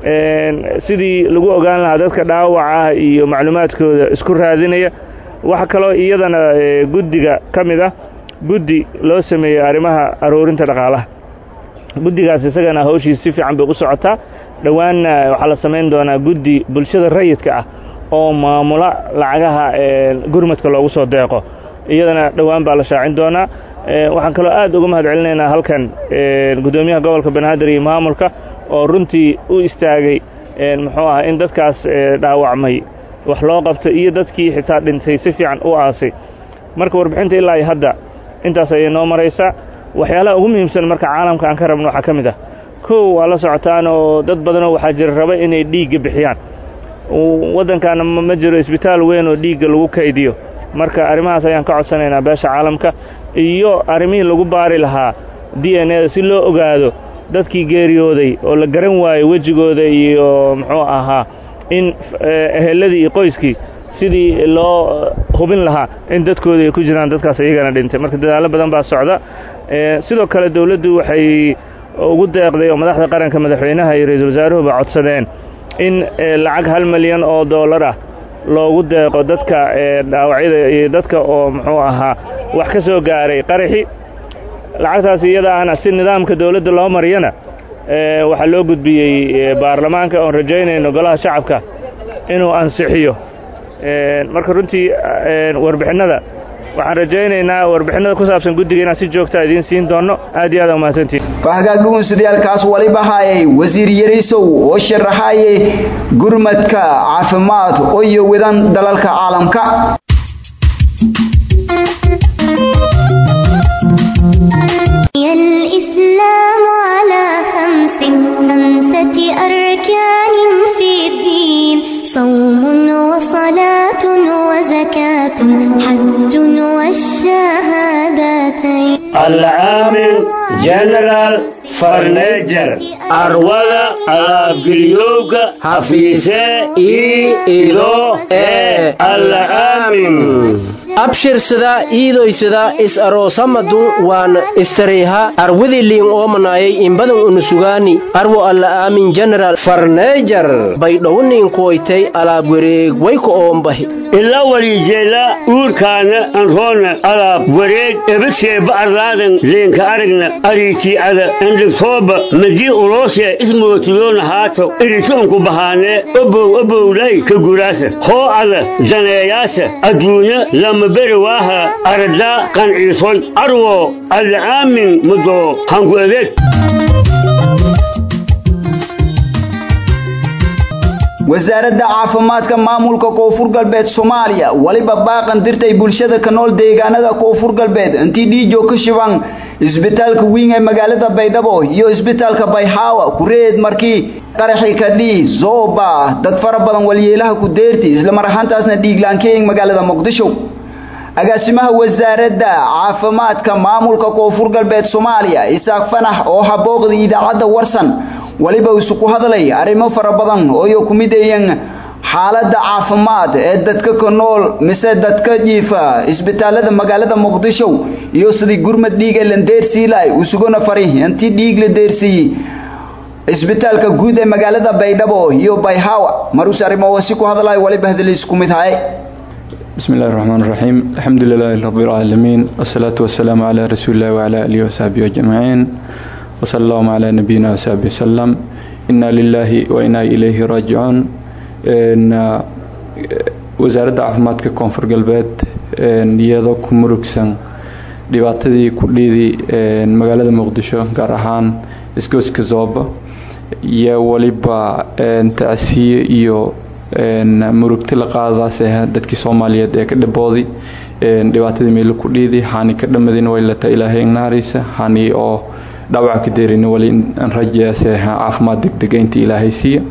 sidii lagu ogaan lahaa dadka dhaawaca iyo macluumaadkooda isku raadinaya waxaa kaloo iyadana guddiga ka mid ah guddi loo sameeyey arrimaha aruurinta dhaqaalaha guddigaas isagana hawshiis si fiican bay u socotaa dhowaanna waxaa la samayn doonaa guddi bulshada rayidka ah oo maamula lacagaha gurmadka loogu soo deeqo iyadana dhowaan baa la shaacin doonaa waxaan kaloo aad uga mahad celinaynaa halkan guddoomiyaha gobolka banaadir iyo maamulka oo runtii u istaagay muxuu ah in dadkaas dhaawacmay wax loo qabto iyo dadkii xitaa dhintay si fiican u aasay marka warbixinta ilaa iyo hadda intaas ayay noo maraysaa waxyaalaha ugu muhiimsan marka caalamka aan ka rabno waxaa ka mid ah kow waa la socotaan oo dad badanoo waxaa jira raba inay dhiigga bixiyaan waddankaana ma jiro isbitaal weyn oo dhiigga lagu kaydiyo marka arrimahaas ayaan ka codsanaynaa beesha caalamka iyo arrimihii lagu baari lahaa d n eda si loo ogaado dadkii geeriyooday oo la garan waayey wejigooda iyo muxuu ahaa in eheladii iyo qoyskii sidii loo hubin lahaa in dadkooda ay ku jiraan dadkaas iyagana dhintay marka dadaallo badan baa socda sidoo kale dowladdu waxay ugu deeqday oo madaxda qaranka madaxweynaha iyo ra-iisul wasaaruhuba codsadeen in lacag hal milyan oo dollar ah loogu deeqo dadka dhaawacyada iyo dadka oo muxuu ahaa wax ka soo gaaray qaraxi lacagtaas iyada ahna si nidaamka dowladda loo mariyana waxaa loo gudbiyey baarlamaanka oon rajaynayno golaha shacabka inuu ansixiyo marka runtii warbixinnada waxaan rajaynaynaa warbixinnada ku saabsan guddiga inaan si joogtaa idiin siin doonno aad iyo aad umahadsantihin hagaag dhugunsidayaalkaas waliba haayay wasiir yariisow oo sharaxaayay gurmadka caafimaad oo iyo wadan dalalka caalamka أركان في الدين صوم وصلاة وزكاة حج والشهادتين العامل جنرال فرنيجر أرولا أبقليوغا حفيسة إي إلو إي العامل abshirsada iidoysada is aroosamadu waan istareyha arwidiliin oomanayay inbadan unusugaani arwo alla aamin general farneejar baydhowniin kuwaytay alaab wareeg wayka oombahi ila walijeela uurkaana anroona alaab wareeg ebaseeba arlaadan leenka aragna ariitiicada andhigtooba madii uloosee ismootiyoona haato iritoonku bahaanee obow obowlay ka guraasa hoo ada daneeyaasa adduunya lama beri waaha aradaa qanciisoy arwo alcaamin mudo hanku adeeg wasaaradda caafimaadka maamulka koonfur galbeed soomaaliya weliba baaqan dirtay bulshada ka nool deegaanada koonfur galbeed intii dhiijo ka shiban isbitaalka wiin ee magaalada baydhabo iyo isbitaalka bayxaawa kureed markii qaraxii kadhii zooba dad fara badan walyeelaha ku deerti islamar ahaantaasna dhiiglaankeeng magaalada muqdisho agaasimaha wasaaradda caafimaadka maamulka koonfur galbeed soomaaliya isaaq fanax oo habooqda idaacadda warsan weliba isu ku hadlay arrimo fara badan ooyo ku mideeyeen xaaladda caafimaad ee dadka ka nool mise dadka jiifa isbitaalada magaalada muqdisho iyo sidii gurmad dhiiga landeersiilay usugona fari intii dhiig la deersiiyey isbitaalka guud ee magaalada baydhabo iyo bayhawa marus arrimo si ku hadlay waliba hadaliis ku mid haye بسم الله الرحمن الرحيم الحمد لله رب العالمين والصلاة والسلام على رسول الله وعلى آله وصحبه أجمعين وصلى الله على نبينا وصحبه وسلم إنا لله وإنا إليه راجعون إن wasaaradda caafimaadka koonfur galbeed iyadoo ku murugsan dhibaatadii kudhiidii magaalada muqdisho gaar ahaan isgooska zooba iyo weliba tacsiye iyo murugti la qaadadaas ah dadkii soomaaliyeed ee ka dhibooday dhibaatadii meelo ku dhiiday hani ka dhamadina way lata ilaahay ignaaraysa hani oo dhawaca ka deerina wali aan rajayaase caafimaad degdega inta ilaahay siiya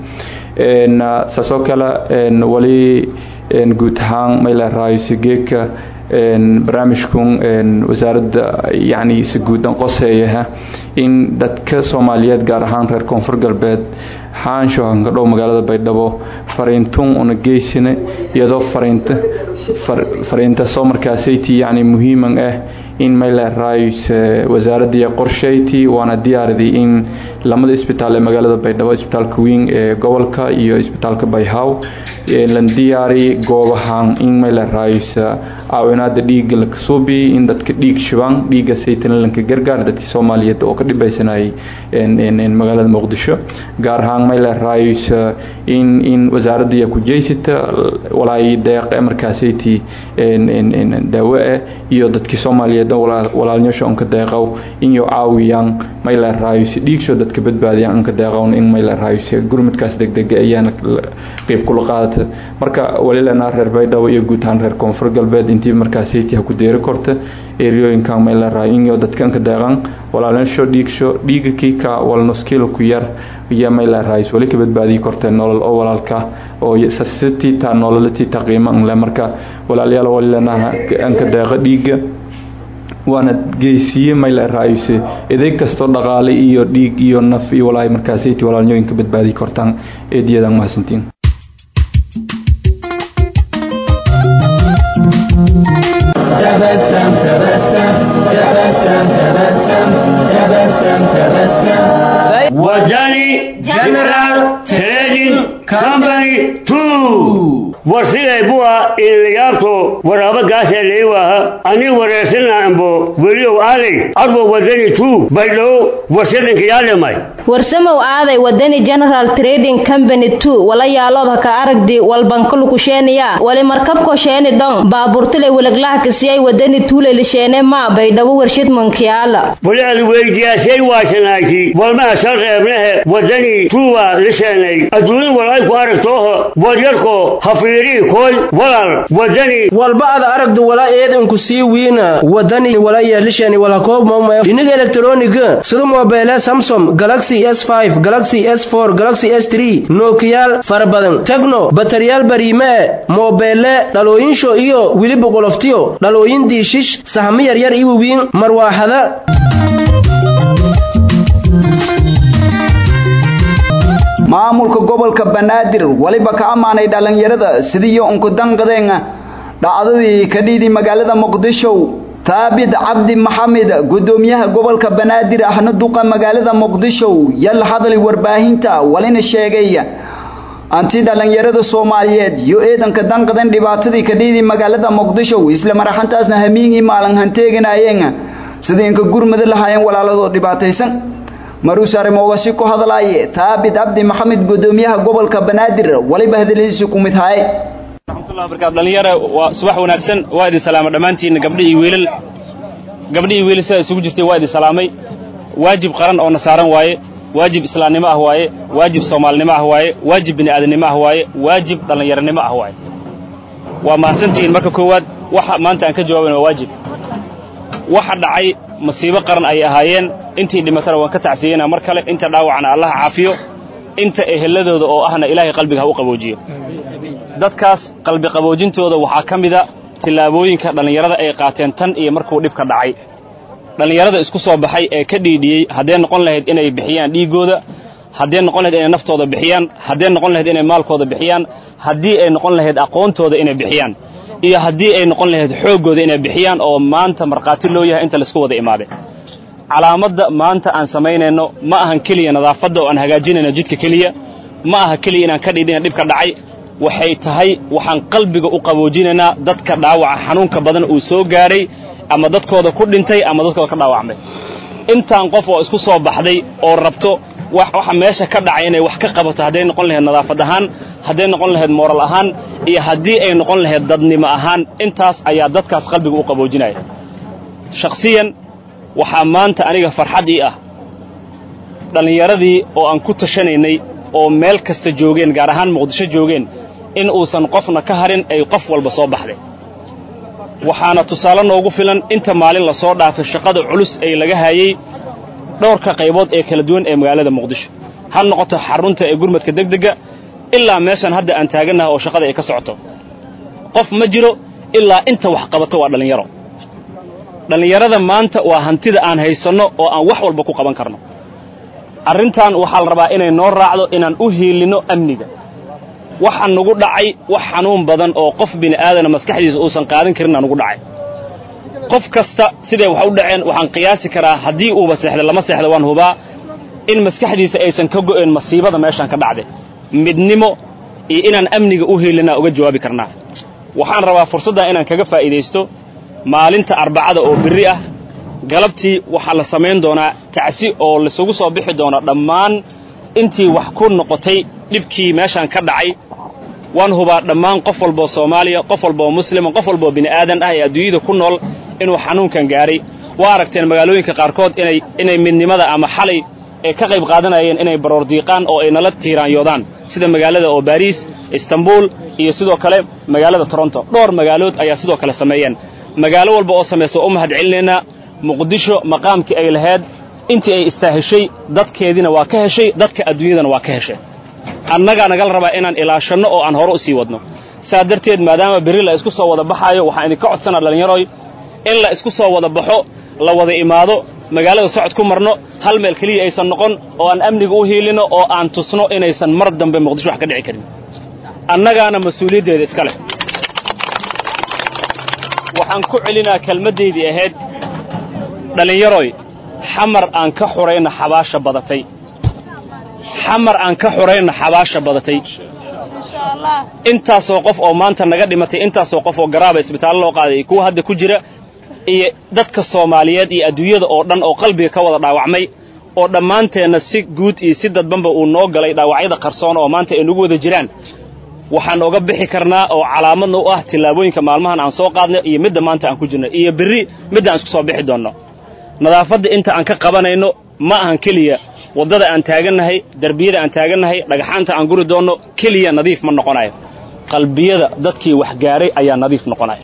saasoo kale wali guud ahaan mayla raayose geedka barnaamijkun wasaaradda yani si guudan qoseeyaha in dadka soomaaliyeed gaar ahaan reer koonfur galbeed xaanshohan ka dhow magaalada baydhabo fariintun una geysina iyadoo fariinta fariinta soo markaasayti yani muhiiman ah in mayla raayus wasaaradii qorshayti waana diyaaridii in lamada isbitaal ee magaalada baydhabo isbitaalka weyn ee gobolka iyo isbitaalka bayhaw lan diyaari goobahan in mayla raayus caawinaada dhiiga la kasuubi in dadka dhiig shibaan dhiiga saytana lanka gargaar dadkii soomaaliyeed oo ka dhibeysanayay magaalada muqdisho gaar ahaan mayla raayus in in wasaaradii ku jeysita walaay deeq markaasayti daawo ah iyo dadkii soomaaliyeed walaalnyasho onka deeqow inyo caawiyaan mayla raayus dhiigsho dadka badbaadiyaan onka deeqown in mayla raayus gurmadkaas degdega ayaana qeyb kula qaadata marka walilana reer baydhabo iyo guud ahaan reer koonfur galbeed intii markaasayti ha ku deeri korta eriyooyinkan mayla raayo inyo dadkanka deeqan walaalnyasho dhiigsho dhiiga kiika walnuskiilo ku yar iyo mayla raayus wali ka badbaadii kortee nolol oo walaalka oo sasitiita nololatiita qiimo anle marka walaalyaal walilanaha anka deeqa dhiiga waana geysiye mayla raayuse edeeg kastoo dhaqaale iyo dhiig iyo naf iyo walaahi markaasayti walaalnyooyinka badbaadii kortaan eediyadan mahadsantiin تبسم تبسم تبسم تبسم تبسم تبسم wadani general trading company two warsigay buwa inlayaabto waraaba gaasee leewaha ani wareersana ambo weliow aaday arbo wadani two baydhow warsadanka yaalemay warsamow aaday wadani general trading company two wala yaalood haka aragdi walbankalukusheeniya wali markabko sheeni dhon baaburtile weleglaha kasiyay wadani tuulelisheene maa baydhabo warshid mankiyaala wali ad weydiyaasay waasanayti walmaha sal reebnehe wadani tuuba lisheenay adduunya wal ay ku aragtooho wadyarko hafiirii koy walal wadani walba ada aragdu wala eedanku sii wiina wadani wala yeelishani wala koob mama dhinaga elektroniga sida mobile samsung galaxy s5 galaxy s4 galaxy s3 nokiyaal fara badan tecno bataryaal bariime mobile dhalooyinsho iyo wiliba qoloftiyo dhalooyin diishish sahamo yaryar iyo wawiin marwaaxada maamulka gobolka banaadir waliba ka ammaanay dhallinyarada sidiiyo unkudanqadeen dhacdadii ka dhiidi magaalada muqdisho taabid cabdi maxamed gudoomiyaha gobolka banaadir ahna duqa magaalada muqdisho yal hadlay warbaahinta walina sheegay anti dhallinyarada soomaaliyeed iyo eedanka danqadan dhibaatadii ka dhiidi magaalada muqdisho isla maraxantaasna hamiingii maalin hanteeganayeen sidii inka gurmada lahaayeen walaaladoo dhibaataysan maruusare moogasi ku hadlaaye taabid cabdi maxamed gudoomiyaha gobolka banaadir waliba hadaladiisi ku mid haye dhalinyara waa subax wanaagsan waa idin salaama dhammaantiinna gabdhi iyo wiilal gabdhi iyo wiilal sidaa isugu jirtay waa idin salaamay waajib qaran oo na saaran waaye waajib islaamnimo ah waaye waajib soomaalinimo ah waaye waajib bini'aadanimo ah waaye waajib dhallinyaranimo ah waaye waa mahadsantihiin marka koowaad waxa maanta aan ka jawaabayna waa waajib waxa dhacay masiibo qaran ay ahaayeen intii dhimatana waan ka tacsiyeynaa mar kale inta dhaawacna allaha caafiyo inta eheladooda oo ahna ilaahay qalbiga ha u qaboojiyo dadkaas qalbi qaboojintooda waxaa ka mida tillaabooyinka dhallinyarada ay qaateen tan iyo markuu dhibka dhacay dhallinyarada isku soo baxay ee ka dhiidhiyey haddee noqon lahayd inay bixiyaan dhiiggooda haddee noqon lahayd inay naftooda bixiyaan haddee noqon lahayd inay maalkooda bixiyaan haddii ay noqon lahayd aqoontooda inay bixiyaan iyo haddii ay noqon lahayd xooggooda inay bixiyaan oo maanta markhaati loo yahay inta laisku wada imaaday calaamadda maanta aan samaynayno ma ahan keliya nadaafadda oo aan hagaajinayno jidka keliya ma aha keliya inaan ka dhiidhina dhibka dhacay waxay tahay waxaan qalbiga u qaboojinaynaa dadka dhaawaca xanuunka badan uu soo gaadhay ama dadkooda ku dhintay ama dadkooda ka dhaawacmay intaan qof oo isku soo baxday oo rabto waxa meesha ka dhacay inay wax ka qabato hadday noqon lahayd nadaafad ahaan hadday noqon lahayd mooral ahaan iyo haddii ay noqon lahayd dadnimo ahaan intaas ayaa dadkaas qalbiga u qaboojinaya shakhsiyan waxaa maanta aniga farxad ii ah dhallinyaradii oo aan ku tashanaynay oo meel kasta joogeen gaar ahaan muqdisho joogeen in uusan qofna ka harin ay qof walba soo baxday waxaana tusaale noogu filan inta maalin la soo dhaafay shaqada culus ee laga hayey dhowrka qaybood ee kala duwan ee magaalada muqdisho ha noqoto xarunta ee gurmadka degdegga ilaa meeshan hadda aan taagannaha oo shaqada ay ka socoto qof ma jiro ilaa inta wax qabato waa dhallinyaro dhallinyarada maanta waa hantida aan haysanno oo aan wax walba ku qaban karno arrintan waxaa la rabaa inay noo raacdo inaan u hiilinno amniga waxaa nugu dhacay wax xanuun badan oo qof bini'aadana maskaxdiisa uusan qaadan karinaa nugu dhacay qof kasta siday wax u dhaceen waxaan qiyaasi karaa haddii uuba seexda lama seexda waan hubaa in maskaxdiisa aysan ka go'een masiibada meeshaan ka dhacday midnimo iyo inaan amniga u hiilinaa uga jawaabi karnaa waxaan rabaa fursaddan inaan kaga faa'iidaysto maalinta arbacada oo berri ah galabtii waxaa la samayn doonaa tacsi oo laisugu soo bixi doona dhammaan intii wax ku noqotay dhibkii meeshaan ka dhacay waan hubaa dhammaan qof walboo soomaaliya qof walboo muslima qof walboo bini'aadan ah ee adduunyada ku nool inuu xanuunkan gaaray waa aragteen magaalooyinka qaarkood inay inay midnimada ama xalay ay ka qayb qaadanayeen inay baroor diiqaan oo ay nala tiiraanyoodaan sida magaalada oo baariis istanbuul iyo sidoo kale magaalada toronto dhowr magaalood ayaa sidoo kale sameeyeen magaalo walba oo samaysa waa u mahad celinaynaa muqdisho maqaamkii ay lahayd intii ay istaaheshay dadkeediina waa ka heshay dadka adduunyadana waa ka heshay annagaa nagala rabaa inaan ilaashanno oo aan hore u sii wadno saa darteed maadaama berri la isku soo wada baxaayo waxaan idinka codsanaa dhallinyaroy in la isku soo wada baxo la wada imaado magaalada socod ku marno hal meel keliya aysan noqon oo aan amniga u hiilinno oo aan tusno inaysan mar dambe muqdisho wax ka dhici karin annagaana mas-uuliyaddeeda iska leh waxaan ku celinaa kelmaddaydii ahayd dhallinyaroy xamar aan ka xurayna xabaasha badatay xamar aan ka xurayna xabaasha badatay intaasoo qof oo maanta naga dhimatay intaasoo qof oo garaaba isbitaallo loo qaaday kuwa hadda ku jira iyo dadka soomaaliyeed iyo adduunyada oo dhan oo qalbiga ka wada dhaawacmay oo dhammaanteenna si guud iyo si dadbanba uu noo galay dhaawacyada qarsoon oo maanta ay nagu wada jiraan waxaan oga bixi karnaa oo calaamadna u ah tillaabooyinka maalmahan aan soo qaadnay iyo midda maanta aan ku jirno iyo berri midda aan isku soo bixi doonno nadaafadda inta aan ka qabanayno ma ahan keliya waddada aan taagannahay derbiyada aan taagannahay dhagaxaanta aan guri doonno keliya nadiif ma noqonayo qalbiyada dadkii wax gaaray ayaa nadiif noqonaya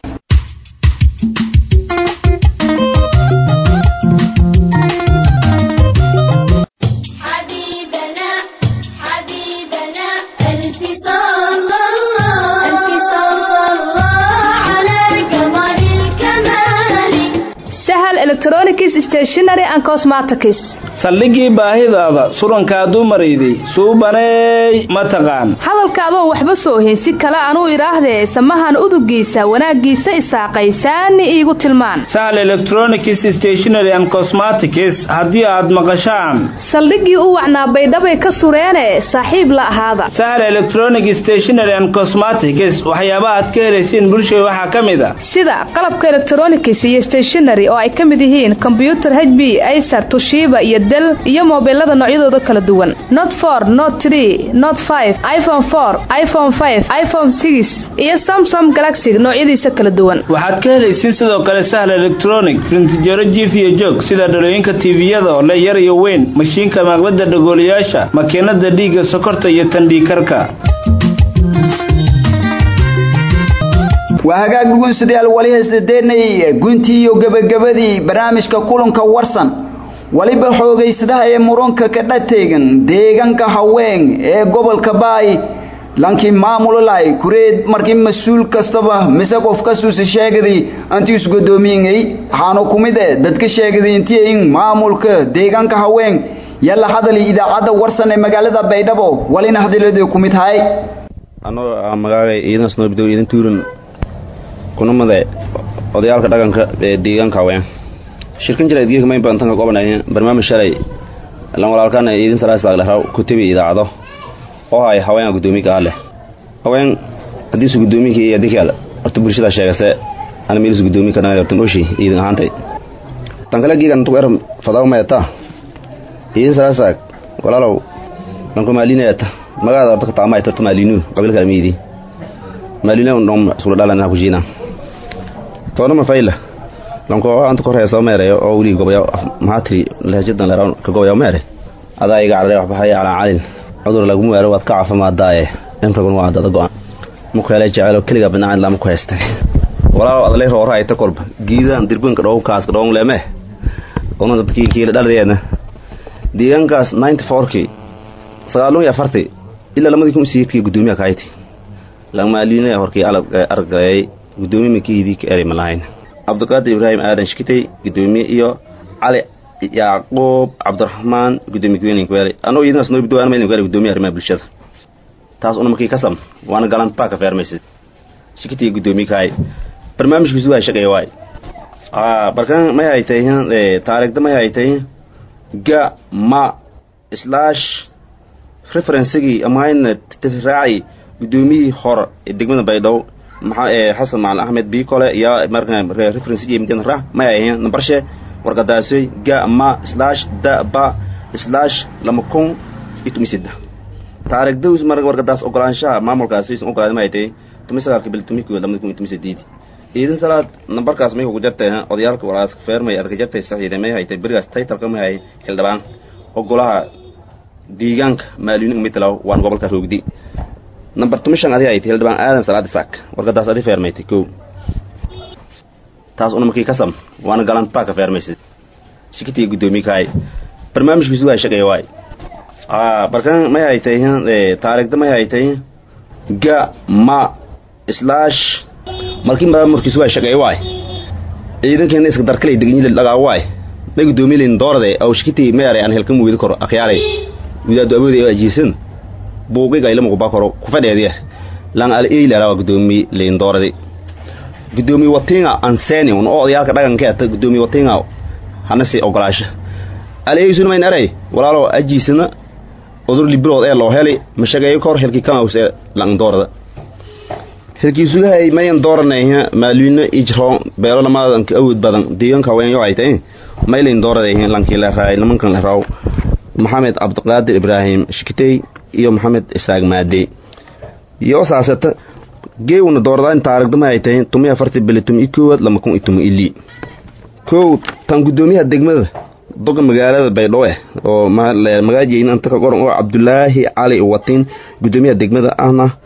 حبيبنا حبيبنا ألف صلى الله ألف صلى الله على قمر الكمال sahal electronics stationery and cosmetics saldhigii baahidaada surankaaduu marayday suubaneey ma taqaan hadalka adoon waxba soo hayn si kale anuu idhaahdee samahan udugiisa wanaaggiisa isaaqaysaani iigu tilmaan sahal electronics stationery and cosmetics haddii aad maqashaan saldhiggii u wacnaa baydhabay ka sureene saaxiib la ahaada sahal electronic stationery and cosmetics waxyaabaha aad ka helaysiin bulshada waxaa ka mid a sida qalabka electronics iyo stationery oo ay ka mid yihiin kombyutar hb acer tushiba iyo del iyo mobilada noocyadooda kala duwan not for not tree not five iphone four iphone five iphone six iyo samsung galaxy noocyadiisa kala duwan waxaad ka helaysiin sidoo kale sahal electronic frintijaro jiif iyo joog sida dhalooyinka tiiviyada oo le yar iyo weyn mashiinka maqlada dhagoolayaasha makiinada dhiigga sokorta iyo tandhiikarka waa hagaag dhugunsidayaal wali haysdadeennay guntii iyo gebagabadii barnaamijka kulanka warsan waliba xoogaysadaha ee muranka ka dhateegan deegaanka haween ee gobolka baay lankii maamulolay kureed markii mas-uul kastaba mise qof kastuusa sheegaday antii isgodoomiingay waxaana ku mid eh dadka sheegaday intii in maamulka deegaanka haween yalla hadali idaacadda warsan ee magaalada baydhabo walina hadiladii ku mid tahay anoo magaaga ciidan snoobidow ciidan tuuran kuna made odayaalka dhaqanka ee deegaanka haween shirkan jira idgeeka mayn baan tanka qobanaya barnaamij shalay lan walaalkaan ciidan salaaslaag lehraw kutibi idaacado oo hay haweenka guddoomiga ah leh haween haddiisu guddoomiga iyo adinkaal horta bulshada sheegase ana meelisu guddoomiga kana hortan oshi ciidan ahaantay tan kale giigan tuq er fadaw mayata ciidan salaaslaag walaalow lanku maalinayata magaada horta kataama ay torta maalinu qabiilka almiidi maalina undhom sula dhalan ku jiina toona ma fayla lanko anta kor heesa meereyo oo wili gobaya mahatri lahajadan leeran ka gobaya meere adaa iga carare wax baxaya calaa calin cudur lagu meero waad ka caafimaadaaye imragun waa dada go-an mukeele jecelo keliga binacin lama ku haystay walaalow adalay roora ayta kolba giidaan dirbanka dhow kaaska dhowng leeme una dadkii kiila dhaladeedna deegaankaas ninety fourkii sagaalun iyo afartii ilaa lamadii kun siidkii guddoomiyaha kahayti lamaalinaya horkii aragayay guddoomiye makiidii ka eri malahayn cabdiqaadir ibraahim aadan shikitay guddoomiye iyo cali yacquub cabdiraxmaan guddoomiye kuweelin kuweeli anoo idinaas noo bidoo anma kuweeli guddoomiye arrimaha bulshada taas una markii kasam waana galantaa ka feermaysid shikitiga guddoomiye kahay barnaamijkiisu waa shaqeeya waay barkan may haytay taariikhda may haytay ga ma slash referensigii amahayna raaci guddoomiyihii hore ee degmada baydhabo maxaa xasan macalin axmed biikole iyo marka referensigii midyan ra may ahayn nambarshe warqadaasoy ga ma slash da ba slash lama kun iyo tumi sida taariikhda mar warqadaas ogolaanshaha maamulkaasi isan ogolaada ma haytay tumi sagaalka bil tumi koo lamada kun iyo tumi sideedi ciidan salaad nambarkaas may kugu jartay odayaalka walaaska feermay arka jartay saxiide may haytay berigaas taytalka may hay xildhibaan ogolaha deegaanka maaliyunin mitlaw waan gobolka roogdi nambar tumishan adi haytay xildhibaan aadan salaad isaak warqadaas adi feermaytay kow taas una markii kasam waana galantaa ka feermaysid shikitiga guddoomiye kahay barnaamijkiisu waa shaqeeya waay barkan may haytay taariikhda may haytay ga ma slash markii maamurkiisu waa shaqeeya waay ciidankeena iska darkalay degenyila dhagaa waay may guddoomiye layn doorade aw shikiti meere aan helka muwidi koro akhyaalay widaadu awoodi oo ajiisan buuqiga ilama kuba koro kufadheediya lan al eilera waa guddoomiye layn doorade guddoomiye watinga anseni un oo odayaalka dhaqanka ata guddoomiye watinga hana si ogolaasha al eisuna mayn eray walaalo ajiisana odur librood ee loo heli ma shaqeeyo kor helki kamaws ee lan doorada helkiisugahay mayan dooranayha maalwiina ijro beelo lamadan awood badan deegaanka haweenyo ay tahay maylayn dooradayhin lankii leraay nimankan leraw maxamed cabdiqaadir ibraahim shikitey iyo maxamed isaaq maade iyo saasata geewna dooradaan taarigdama ay tahay tumi afarti bili tumi koowaad lama kun iyo tumi ili kow tan guddoomiyaha degmada doga magaalada baydhabo eh oo magaajeyn anta ka qoran oo cabdulaahi cali watin guddoomiyaha degmada ahna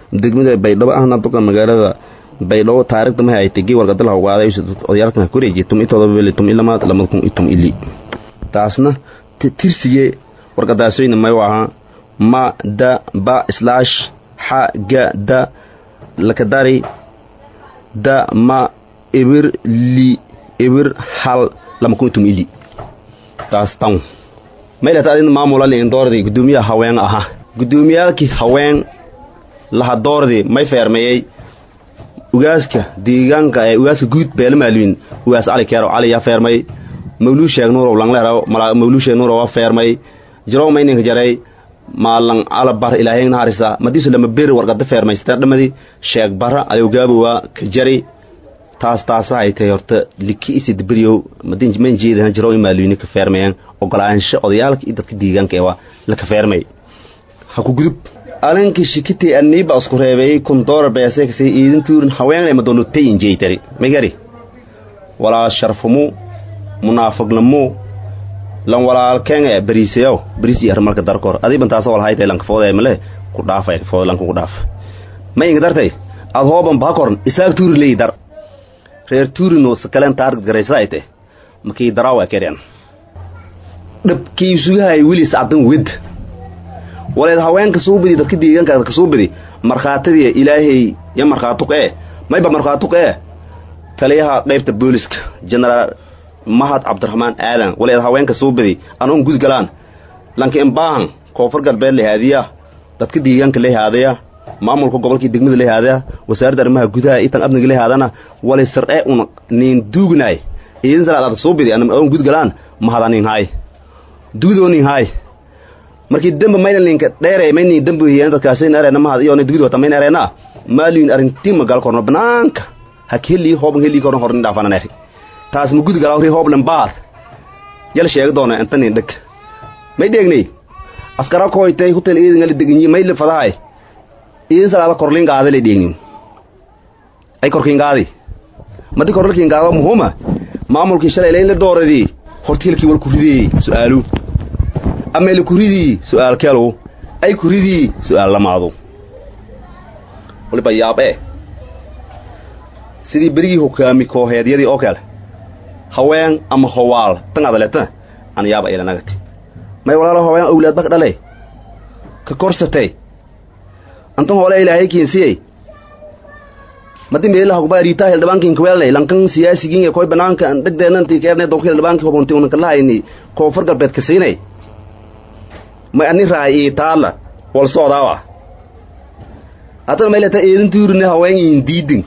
degmada baydhabo ahna duqa magaalada baydhabo taariikhda mahay ay tegi warqadala hawaaday odayaalkan ha kureejiye tum intooda bele tum ilamaad lamada kun itum ili taasna tirsiye warqadaasoyna may u ahaa ma da ba slash xa ga da lakadari da ma ibir li ibir hal lama kun itum ili taas tan maylata adin maamula liin doordi gudoomiyaha haween ahaa gudoomiyaalkii haween laha doordi may feermeeyey ugaaska deegaanka ee ugaaska guud beela maalmin ugaas cali keero cali yaa feermay mawluu sheeg nuurow langleero mawluu sheeg nuurow waa feermay jirow mayninka jaray maalan alabar ilaahayna harisa madiisu lama beri warqada feermaysteen dhamadi sheeg bara alowgaabowa ka jari taas taasa ay tahay horta liki isi dibiriyow man jeedahan jirow in maalweyne ka feermayaan ogolaansho odayaalka iyo dadka deegaanka ee waa la ka feermay ha ku gudub alanki shikitay aniiba isku reebay kun doolar beeseekasay iidin tuurin haweenay madono tayin jeeytari magari walaa sharfumu munaafiqnamu lan walaalkeenga bariisayow bariis iyo armalka darkor adiiban taasoo wal haytay lanka foodee male ku dhaafay food lanka ku dhaaf ma inga dartay ad hooban bakorn isaag tuuri leey dar reer tuurino sakaleen taargad garaysa ay tahay makii daraawa keryan dhabkii sugahay wilis cadan wed waleed haweenka soo badi dadka deegaanka ka soo badi markhaatadii ilaahay ya markhaatuq ee mayba markhaatuq ee taliyaha qaybta booliska generaal mahad cabdiraxmaan aadan waleed haweenka soo badi anoon gudgalaan lanka imbaahan koonfur galbeed lehaadiya dadka deegaanka lehaadaya maamulka gobolkii degmada lehaadaya wasaaradda arrimaha gudaha itan amniga lehaadana wale sar'e un niin duugnaay iidin salaad soo badi anoon gudgalaan mahada nin haay dugdoo nin haay markii dembe mayna ninka dheere mayni dembe hiyeen dadkaasi areena mahad iyo dugdi wata mayna areena maalin arintii magal korno banaanka hak heli hooban heli korno horni dhaafana neeri taas ma gudi galawri hooblan baad yal sheeg doona inta nin dhag may deegnay askara koytay hotel iidin gali deginyi may le fadahay iidin salaada korlin gaada le deegni ay korkin gaadi madi korlin gaada muhuma maamulkii shalay leyn la dooradii hortiilkii wal ku ridiyey su'aalu amele kuridii su'aal kelu ay kuridii su'aal lamaadu waliba yaab ee sidii berigii hogaami kooheedyadii oo kale haween ama howaal tan adaleeta an yaaba ilanagati may walaalo haween awlaad bak dhale ka korsatay antan hoole ilaahay kiinsiyey madi meela hogba riita hildhibaankin kwelnay lankan siyaasigin ee koy banaanka dhegdeenanti keerne donka hildhibaanki hobonti unan kalahayni koonfur galbeed ka siinay may ani raay ii taala wal soodawa hatan maylata eedin tuurine haween iin diidin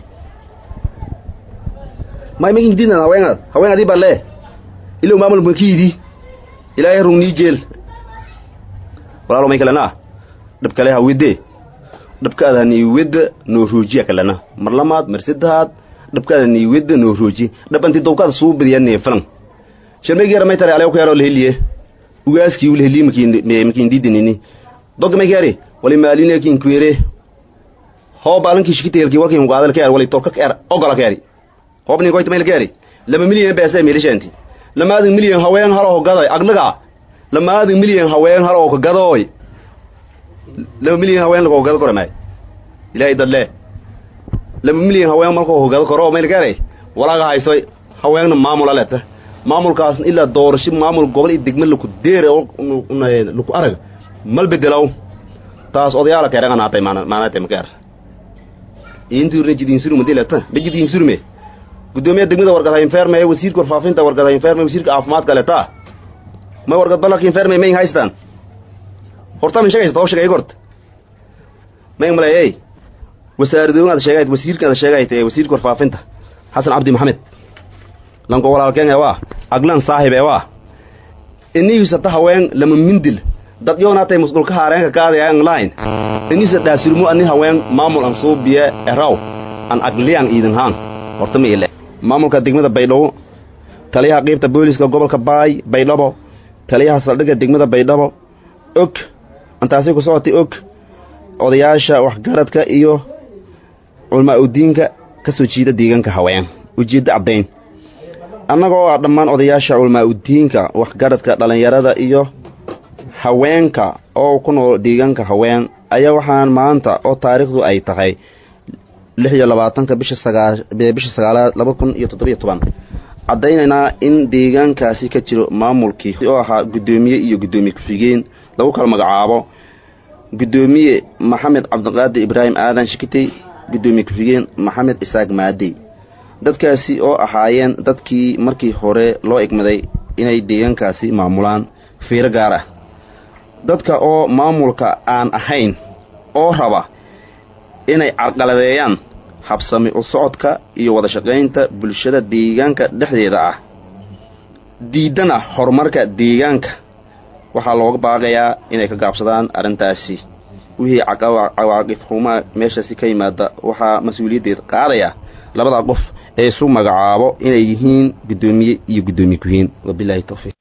may makin diidan haweenad haween adii balle ilow maamul makiidi ilaahay rungnii jeel walaalo may kalena dhab kale hawide dhabkaada nii wedda noo roojiya kalena mar lamaad mar saddexaad dhabkaada nii wedda noo rooji dhabanti dowkaada suu badiya neefalan sharmeygiyara may tare alew kuyaro laheliye ugaaskii ul heli makin diidinini dog may kere wali maaline kin kwere hoob alankii shikiteelki walkin gaadal keer wali torka keer ogola keeri hoob nin koyta mayl keeri lama milyan beesa milishanti lamaadin milyan haween halo gadoy aglaga lamaadin milyan haween halo ka gadoy lama milyan haween lagu gado karo may ilaahay dadle lama milyan haween markuu gado karo mayl keeri walaaga haysoy haweenna maamula leta maamulkaasna ilaa doorasho maamul gobol iyo degme laku deere laku arag mal bedelaw taas odayaala keeregan haatay maanate makeer intuurne jidinsuruma dilata ma jidinsurme gudoomiya degmada wargad haynferme wasiirka warfaafinta wargad haynferme wasiirka caafimaadka leta may wargad ballanka inferme mayn haystaan horta min shagaysa too shagay gort mayn maleeyey wasaaradooyin aad sheegayt wasiirka aad sheegayt ee wasiirka warfaafinta xasan cabdi maxamed lanko walaalkeen waa aglan saaxib ee waa iniyusata haween lama mindil dad yoonatay musqulka haareenka kaadaya online inisa dhaasirmo ani haween maamul an soo biye eraw an agliyan iidin haan horta ma ile maamulka degmada baydhabo taliyaha qiibta booliska gobolka baay baydhabo taliyaha saldhigga degmada baydhabo og antaasay ku socotay og odayaasha waxgaradka iyo culmaa udiinka ka soo jiida deegaanka haween ujeeddo caddayn annagoo ah dhammaan odayaasha culmaa udiinka waxgaradka dhallinyarada iyo haweenka oo ku nool deegaanka haween ayaa waxaan maanta oo taariikhdu ay tahay lix iyo labaatanka bisha sagaa bisha sagaalaad laba kun iyo toddobiyo toban caddaynaynaa in deegaankaasi ka jiro maamulkii oo ahaa guddoomiye iyo guddoomiye ku-xigeen lagu kala magacaabo guddoomiye maxamed cabdiqaadir ibraahim aadan shikitey guddoomiye ku-xigeen maxamed isaaq maadey dadkaasi oo ahaayeen dadkii markii hore loo egmaday inay deegaankaasi maamulaan fiiro gaar ah dadka oo maamulka aan ahayn oo raba inay carqaladeeyaan habsami u socodka iyo wada shaqaynta bulshada deegaanka dhexdeeda ah diiddana horumarka deegaanka waxaa looga baaqayaa inay ka gaabsadaan arrintaasi wixii cawaaqif xumaa meeshaasi ka yimaada waxaa mas-uuliyaddeed qaadaya labada qof ee isu magacaabo inay yihiin guddoomiye iyo guddoomiye ku-hiin wabilaahi towfiiq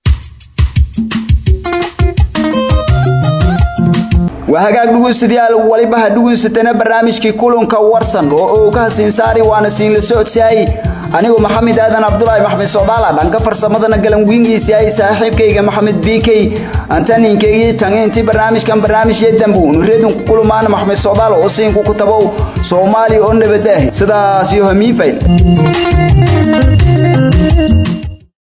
waa hagaag dhegeystayaal waliba ha dhegeysatana barnaamijkii kulanka warsan oo uu ka hasiin saari waana siin la socodsiiyay anigu maxamed aadan cabdulaahi maxmed socdaala dhanka farsamadana galan wiingiisa ay saaxiibkayga maxamed bk antaninkeygii tangeyntii barnaamijkan barnaamijyo dambu nureedun ku kulmaan maxmed socdaal oo siinku ku tabow soomaaliya oo nabad ah sidaas iyo hamiifayl